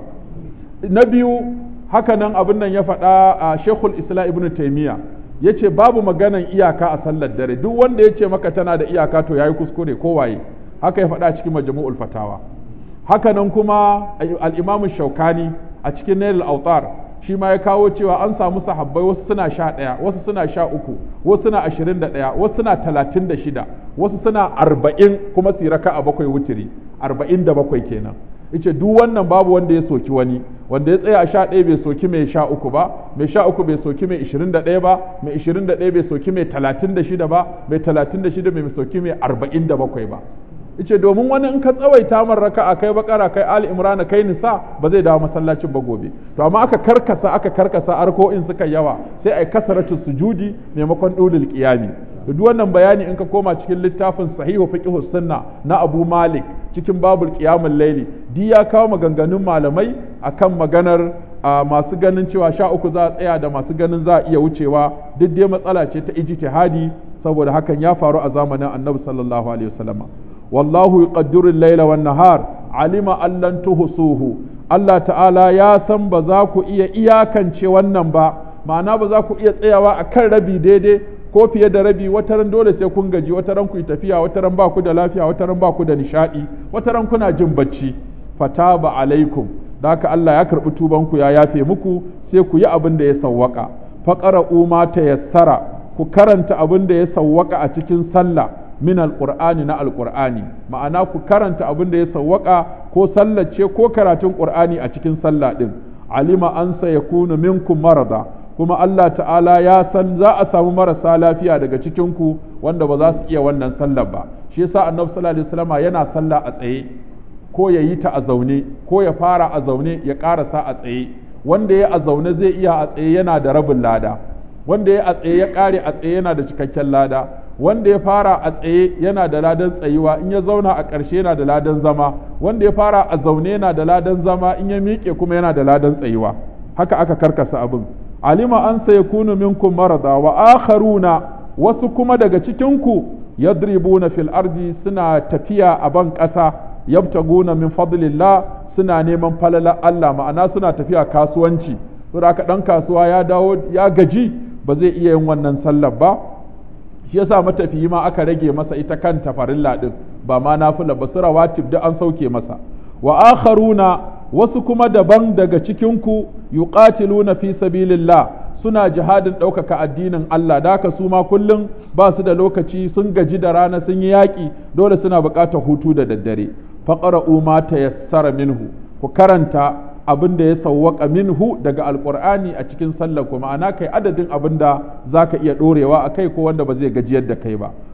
na biyu haka nan abin nan ya faɗa a shekul islam ibnu taimiya ya ce babu maganan iyaka a sallar dare duk wanda ya ce maka tana da iyaka to ya yi kuskure ko waye haka ya faɗa cikin majmu'ul fatawa haka nan kuma al-imamu shaukani a cikin nail autar shi ma ya kawo cewa an samu sahabbai wasu suna sha ɗaya wasu suna sha uku wasu suna ashirin da ɗaya wasu suna talatin da shida wasu suna arba'in kuma su raka a bakwai wutiri arba'in da bakwai kenan yace duk wannan babu wanda ya soki wani wanda ya tsaya a sha ɗaya bai soki mai sha uku ba mai sha uku bai soki mai ishirin da ɗaya ba mai ishirin da ɗaya bai soki mai talatin da shida ba mai talatin da shida bai soki mai arba'in da bakwai ba yace domin wani in ka tsawaita man raka'a kai bakara kai ali imran kai nisa ba zai dawo masallacin ba gobe to amma aka karkasa aka karkasa arko'in suka yawa sai ai kasaratu sujudi maimakon dulul qiyami duk wannan bayani in ka koma cikin littafin sahihu fiqh sunna na Abu Malik cikin babul qiyamul layli di ya kawo maganganun malamai akan maganar masu ganin cewa sha uku za a tsaya da masu ganin za a iya wucewa duk dai matsala ce ta ijtihadi saboda hakan ya faru a zamanin Annabi sallallahu alaihi wasallam والله يقدر الليل والنهار علم أن لن تحصوه Allah ta'ala ya san ba za ku iya iyakance wannan ba ma'ana ba za ku iya tsayawa a kan rabi daidai ko fiye da rabi wata ran dole sai kun gaji wata ran ku yi tafiya wata ran ba ku da lafiya wata ran ba ku da nishadi wata ran kuna jin bacci fataba alaikum da haka Allah ya karbi tuban ku ya yafe muku sai ku yi abin da ya sawwaka faqra'u ma tayassara ku karanta abin da ya sawwaka a cikin sallah min alqur'ani na alqur'ani ma'ana ku karanta abin da ya sawwaka ko sallace ko karatun qur'ani a cikin sallah din alima an sayakunu minkum marada kuma Allah ta'ala ya san za a samu marasa lafiya daga cikin ku wanda ba za su iya wannan sallar ba shi yasa annabi sallallahu alaihi wasallam yana sallah a tsaye ko ya yi ta a zaune ko ya fara a zaune ya karasa a tsaye wanda ya a zaune zai iya a tsaye yana da rabin lada wanda ya a tsaye ya kare a tsaye yana da cikakken lada wanda ya fara a tsaye yana da ladan tsayuwa in ya zauna a ƙarshe yana da ladan zama wanda ya fara a zaune yana da ladan zama in ya miƙe kuma yana da ladan tsayuwa haka aka karkasa abin alima an sai kunu minkum marada wa akharuna wasu kuma daga cikinku yadribuna fil ardi suna tafiya a ban ƙasa yabtaguna min fadlillah suna neman falala Allah ma'ana suna tafiya kasuwanci saboda haka dan kasuwa ya dawo ya gaji ba zai iya yin wannan sallar ba shi yasa matafiyi ma aka rage masa ita kanta farilla din ba ma nafila ba su rawatib da an sauke masa wa akharuna wasu kuma daban daga cikinku yuqatiluna fi sabilillah suna jihadin ɗaukaka addinin Allah da haka su ma kullum ba su da lokaci sun gaji da rana sun yi yaƙi dole suna buƙatar hutu da daddare faqra'u ma tayassara minhu ku karanta abin da ya sawwaka minhu daga alqur'ani a cikin sallar ku ma'ana kai adadin abin da zaka iya ɗorewa a kai ko wanda ba zai gajiyar da kai ba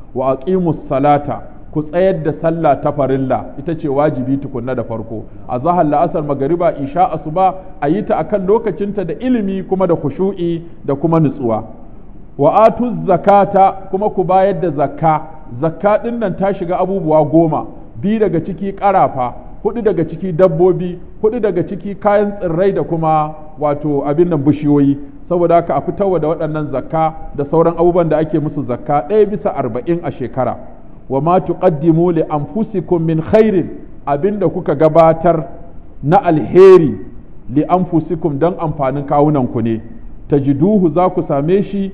wa aqimus salata ku tsayar da sallah ta farilla ita ce wajibi tukunna da farko a zahar la'asar magariba isha asuba a yi ta akan lokacinta da ilimi kuma da khushu'i da kuma nutsuwa wa atu zakata kuma ku bayar da zakka zakka din nan ta shiga abubuwa goma bi daga ciki karafa hudu daga ciki dabbobi hudu daga ciki kayan tsirrai da kuma wato abin nan bishiyoyi saboda haka a fitarwa da waɗannan zakka da sauran abubuwan da ake musu zakka ɗaya bisa arba'in a shekara wa ma tuqaddimu li anfusikum min khairin abinda kuka gabatar na alheri li anfusikum dan amfanin kawunan ku ne tajiduhu za ku same shi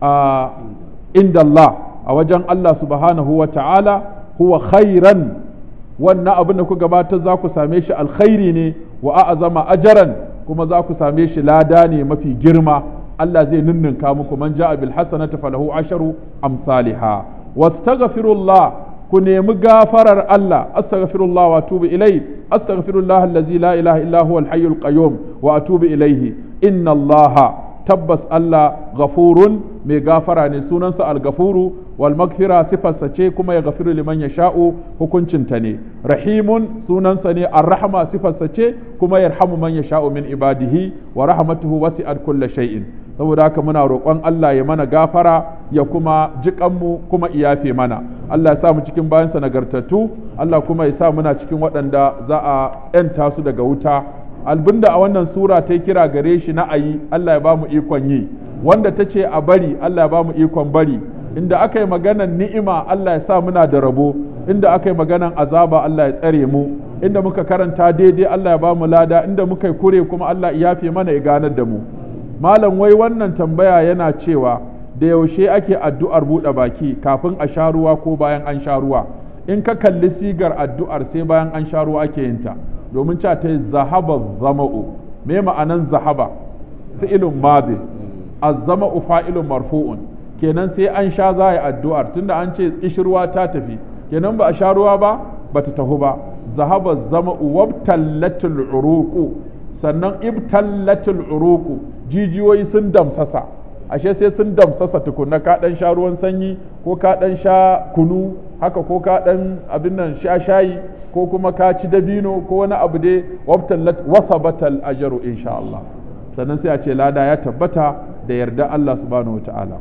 a inda Allah a wajen Allah subhanahu wa ta'ala huwa khairan wannan abin da ku gabatar za ku same shi alkhairi ne wa a'azama ajaran kuma za ku same shi lada ne mafi girma Allah zai ninninka muku man ja'a bil hasanati falahu asharu amsalha wastaghfirullah ku nemi gafarar Allah astaghfirullah wa atubu ilayhi astaghfirullah allazi la ilaha illa huwa al-hayyul qayyum wa atubu ilayhi inna Allah tabbas Allah ghafurun mai gafara ne sunansa al-ghafuru wal maghfira sifarsa ce kuma ya gafiru liman yasha'u hukuncinta ne rahimun sunansa ne ar-rahma sifarsa ce kuma yarhamu man yasha'u min ibadihi wa rahmatuhu wasi'at kulli shay'in saboda haka muna roƙon Allah ya mana gafara ya kuma jiƙanmu kuma iyafe mana Allah ya sa mu cikin bayansa nagartattu Allah kuma ya sa muna cikin waɗanda za a ‘yanta su daga wuta albinda a wannan sura ta kira gare shi na ayi Allah ya ba mu ikon yi wanda ta ce a bari Allah ya ba mu ikon bari inda aka yi maganan ni'ima Allah ya sa muna da rabo inda aka yi maganan azaba Allah ya tsare mu inda muka karanta daidai Allah ya ba mu lada inda muka yi kure kuma Allah ya yafe mana ya ganar da mu malam wai wannan tambaya yana cewa da yaushe ake addu'ar buɗe baki kafin a sha ruwa ko bayan an sha ruwa in ka kalli sigar addu'ar sai bayan an sha ruwa ake yin ta domin cewa ta zahaba zama'u me ma'anan zahaba fi'ilun madi az-zama'u fa'ilun marfu'un kenan sai an sha za a yi addu'ar tunda an ce ishirwa ta tafi kenan ba a sha ruwa ba ba ta tafi ba zahaba zama'u wabtallatul uruqu sannan ibtallatul uruqu jijiyoyi sun damsasa ashe sai sun damsasa tukunna ka dan sha ruwan sanyi ko ka dan sha kunu haka ko ka dan abin nan sha shayi ko kuma ka ci dabino ko wani abu dai wabtallat wasabatal ajru insha Allah sannan sai a ce lada ya tabbata da yarda Allah subhanahu wataala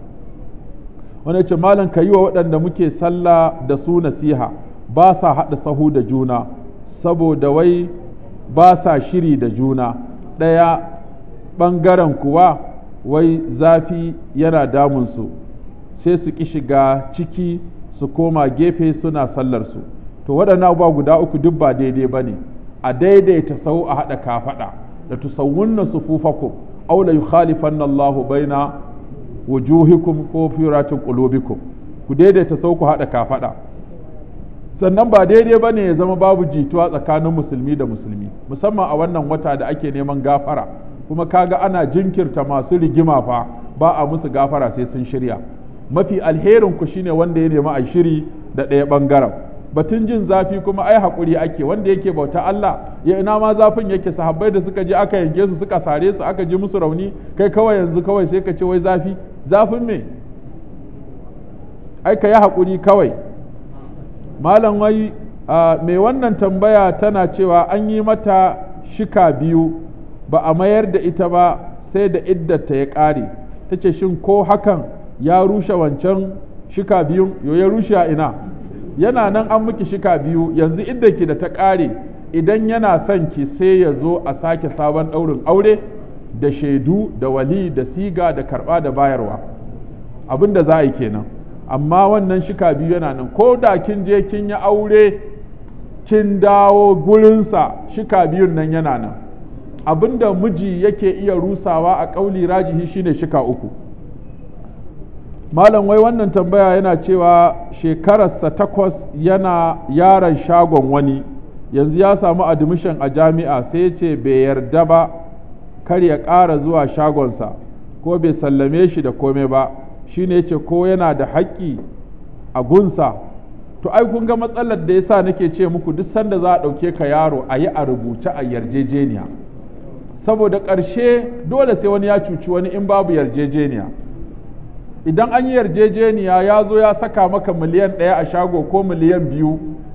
wani ce malam ka yi wa waɗanda muke sallah da su nasiha ba sa haɗa sahu da juna saboda wai ba sa shiri da juna ɗaya ɓangaren kuwa wai zafi yana damunsu sai su ƙi shiga ciki su koma gefe suna sallarsu to waɗannan abubuwa guda uku duk ba daidai ba ne a daidaita sau a haɗa kafaɗa da tusawwunna sufufakum aw la yukhalifanna Allahu baina wujuhikum ko firatin qulubikum ku daidaita sau ku haɗa kafaɗa sannan ba daidai ba ne ya zama babu jituwa tsakanin musulmi da musulmi musamman a wannan wata da ake neman gafara kuma kaga ana jinkirta masu rigima fa ba a musu gafara sai sun shirya mafi alherin ku shine wanda ya nemi a shiri da ɗaya ɓangaren batun jin zafi kuma ai haƙuri ake wanda yake bauta Allah ya ina ma zafin yake sahabbai da suka je aka yanke su suka sare su aka ji musu rauni kai kawai yanzu kawai sai ka ce wai zafi zafin me ai ka yi haƙuri kawai malam wai mai wannan tambaya tana cewa an yi mata shika biyu ba a mayar da ita ba sai da iddata ya ƙare ta ce shin ko hakan ya rushe wancan shika biyun yo ya rushe a ina yana nan an miki shika biyu yanzu iddaki da ta ƙare idan yana son ki sai ya zo a sake sabon ɗaurin aure da shaidu da wali da siga da karɓa da bayarwa abin da za a yi kenan amma wannan shika biyu yana nan ko da kin je kin yi aure kin dawo gurinsa shika biyun nan yana nan abinda miji yake iya rusawa a ƙauli rajihi shine shika uku malam wai wannan tambaya yana cewa shekararsa takwas yana yaron shagon wani yanzu ya samu admission a jami'a sai ce bai yarda ba kar ya ƙara zuwa shagonsa ko bai sallame shi da komai ba shi ne ce ko yana da haƙƙi a gunsa to ai kun ga matsalar da yasa nake ce muku duk sanda za a ɗauke ka yaro a yi a rubuce a yarjejeniya saboda ƙarshe dole sai wani ya cuci wani in babu yarjejeniya idan an yi yarjejeniya ya zo ya saka maka miliyan ɗaya a shago ko miliyan biyu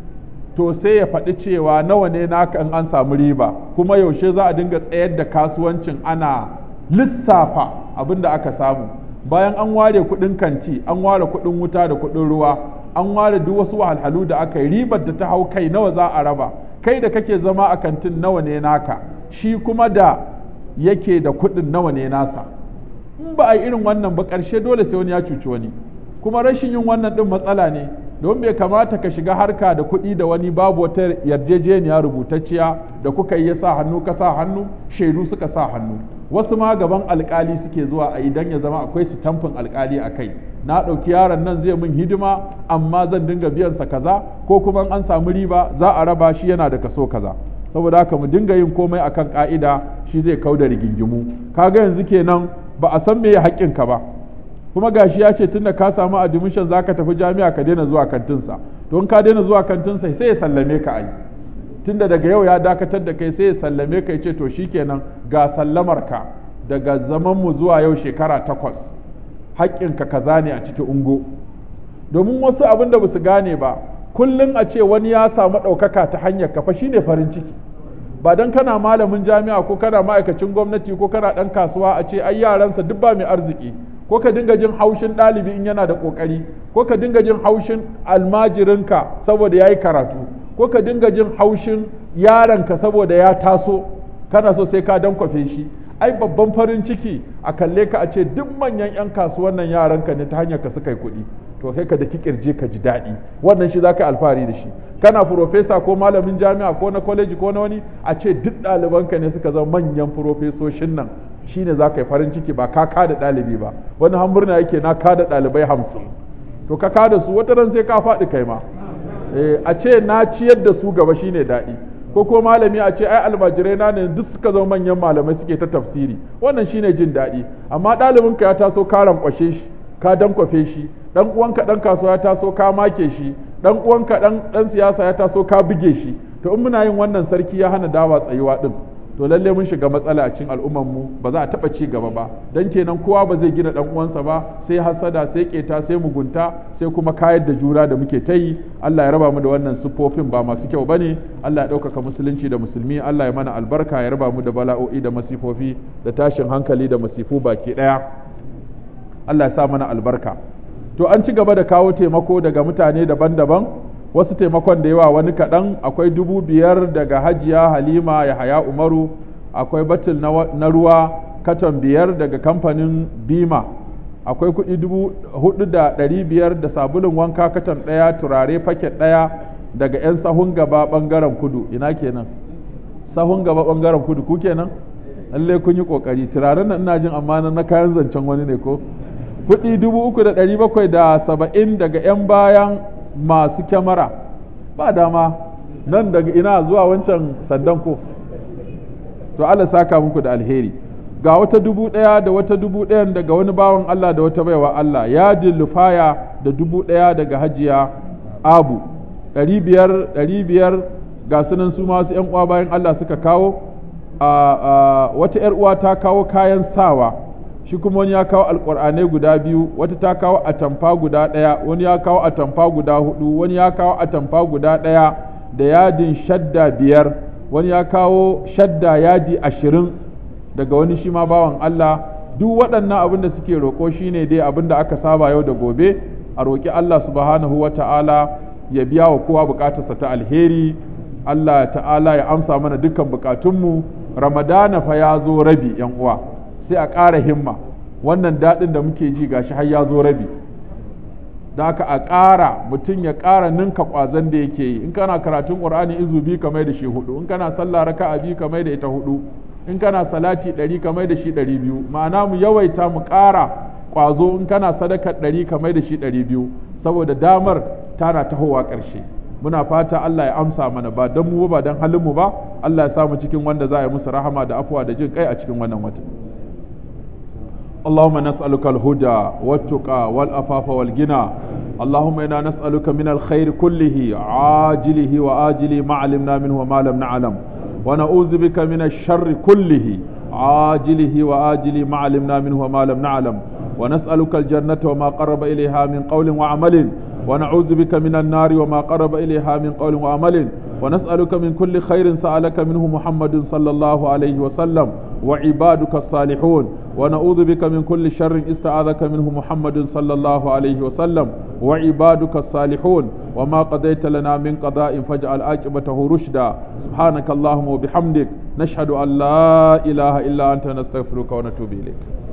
to sai ya faɗi cewa nawa ne naka in an samu riba kuma yaushe za a dinga tsayar da kasuwancin ana lissafa abin da aka samu bayan an ware kuɗin kanti an ware kuɗin wuta da kuɗin ruwa an ware duk wasu wahalhalu da aka yi ribar da ta hau kai nawa za a raba kai da kake zama a kantin nawa ne naka shi kuma da yake da kuɗin nawa ne nasa in ba a yi irin wannan ba ƙarshe dole sai wani ya cuci wani kuma rashin yin wannan ɗin matsala ne don bai kamata ka shiga harka da kuɗi da wani babu wata yarjejeniya rubutacciya da kuka yi ya sa hannu ka sa hannu shaidu suka sa hannu wasu ma gaban alkali suke zuwa a idan ya zama akwai tamfin alkali a kai na ɗauki yaron nan zai min hidima amma zan dinga biyan sa kaza ko kuma an samu riba za a raba shi yana da kaso kaza saboda haka mu dinga yin komai akan ka'ida shi zai kau da rigingimu kaga yanzu kenan ba a san me ya haƙƙinka ba kuma gashi ya ce tunda ka samu admission zaka tafi jami'a ka daina zuwa kantinsa don ka daina zuwa kantinsa sai ya sallame ka ai tunda daga yau ya dakatar da kai sai ya sallame ka ya ce to shikenan ga sallamar ka daga zaman mu zuwa yau shekara takwas haƙƙinka kaza ne a cikin ungo domin wasu abin da basu gane ba kullum a ce wani ya samu ɗaukaka ta hanyar kafa shine farin ciki ba dan kana malamin jami'a ko kana ma'aikacin gwamnati ko kana ɗan kasuwa a ce ai yaransa duk ba mai arziki ko ka dinga jin haushin ɗalibi in yana da ƙoƙari ko ka dinga jin haushin almajirinka saboda ya yi karatu ko ka dinga jin haushin yaronka saboda ya taso kana so sai ka dankwafe shi ai babban farin ciki a kalle ka a ce duk manyan 'yan kasuwan nan yaranka ne ta hanyar ka suka yi kuɗi to sai ka da kirje ka ji daɗi wannan shi za ka alfahari da shi kana furofesa ko malamin jami'a ko na kwaleji ko na wani a ce duk ɗalibanka ne suka zama manyan furofesoshin nan shine za ka yi farin ciki ba ka kada ɗalibi ba wani hamburna yake na kada ɗalibai hamsin to ka kada su wata ran sai ka faɗi kai ma a ce na ciyar da su gaba shine daɗi ko ko malami a ce ai almajirai na ne duk suka zama manyan malamai suke ta tafsiri wannan shine jin daɗi amma ɗalibinka ya taso ka rankwashe shi ka dankwafe shi dan uwanka dan kasuwa ya taso ka make shi dan uwanka dan dan siyasa ya taso ka buge shi to in muna yin wannan sarki ya hana dawa tsayuwa din to lalle mun shiga matsala a cikin al'ummar mu ba za a taba ci gaba ba dan kenan kowa ba zai gina dan uwansa ba sai hasada sai keta sai mugunta sai kuma kayar da jura da muke ta yi Allah ya raba mu da wannan sufofin ba masu kyau bane Allah ya ɗaukaka musulunci da musulmi Allah ya mana albarka ya raba mu da bala'o'i da masifofi da tashin hankali da masifu baki ɗaya Allah ya sa mana albarka to an ci gaba da kawo taimako daga mutane daban-daban wasu taimakon da yawa wani kaɗan akwai dubu biyar daga hajiya halima ya haya umaru akwai batil na ruwa katon biyar daga kamfanin bima akwai kuɗi dubu hudu da ɗari biyar da sabulun wanka katon ɗaya turare faket ɗaya daga 'yan sahun gaba ɓangaren kudu ina kenan sahun gaba ɓangaren kudu ku kenan lallai kun yi ƙoƙari turaren nan ina jin amma na kayan zancen wani ne ko kuɗi dubu uku da ɗari bakwai da saba'in daga 'yan bayan masu kyamara ba dama nan daga ina zuwa wancan sandan ko to Allah saka muku da alheri ga wata dubu ɗaya da wata dubu ɗayan daga wani bawan Allah da wata baiwa Allah ya lufaya da dubu ɗaya daga hajiya abu ɗari biyar ɗari biyar ga sunan su masu ‘yan uwa bayan Allah suka kawo wata ‘yar uwa ta kawo kayan sawa shi kuma wani ya kawo alƙur'anai guda biyu wata ta kawo atamfa guda ɗaya wani ya kawo atamfa guda hudu wani ya kawo atamfa guda ɗaya da yadin shadda biyar wani ya kawo shadda yadi ashirin daga wani shi ma bawan Allah duk waɗannan abin da suke roƙo shine dai abin da aka saba yau da gobe a roƙi Allah subhanahu wa ta'ala ya biya wa kowa buƙatarsa ta alheri Allah ta'ala ya amsa mana dukkan buƙatunmu ramadana fa ya zo rabi yan uwa sai a ƙara himma wannan daɗin da muke ji gashi har ya zo rabi da haka a ƙara mutum ya ƙara ninka ƙwazon da yake yi in kana karatun ƙur'ani izu biyu ka mai da shi hudu in kana sallah raka'a biyu ka mai da ita hudu in kana salati ɗari ka mai da shi ɗari biyu ma'ana mu yawaita mu ƙara ƙwazo in kana sadaka ɗari ka mai da shi ɗari biyu saboda damar tana tahowa ƙarshe muna fata Allah ya amsa mana ba don mu ba don halin mu ba Allah ya samu cikin wanda za a yi musu rahama da afuwa da jin kai a cikin wannan wata اللهم نسألك الهدى والتقى والأفاف والغنى اللهم إنا نسألك من الخير كله عاجله وآجله ما علمنا منه وما لم نعلم ونعوذ بك من الشر كله عاجله وآجله ما علمنا منه وما لم نعلم ونسألك الجنة وما قرب إليها من قول وعمل ونعوذ بك من النار وما قرب إليها من قول وعمل ونسألك من كل خير سألك منه محمد صلى الله عليه وسلم وعبادك الصالحون ونعوذ بك من كل شر استعاذك منه محمد صلى الله عليه وسلم وعبادك الصالحون وما قضيت لنا من قضاء فاجعل عاقبته رشدا سبحانك اللهم وبحمدك نشهد أن لا إله إلا أنت نستغفرك ونتوب إليك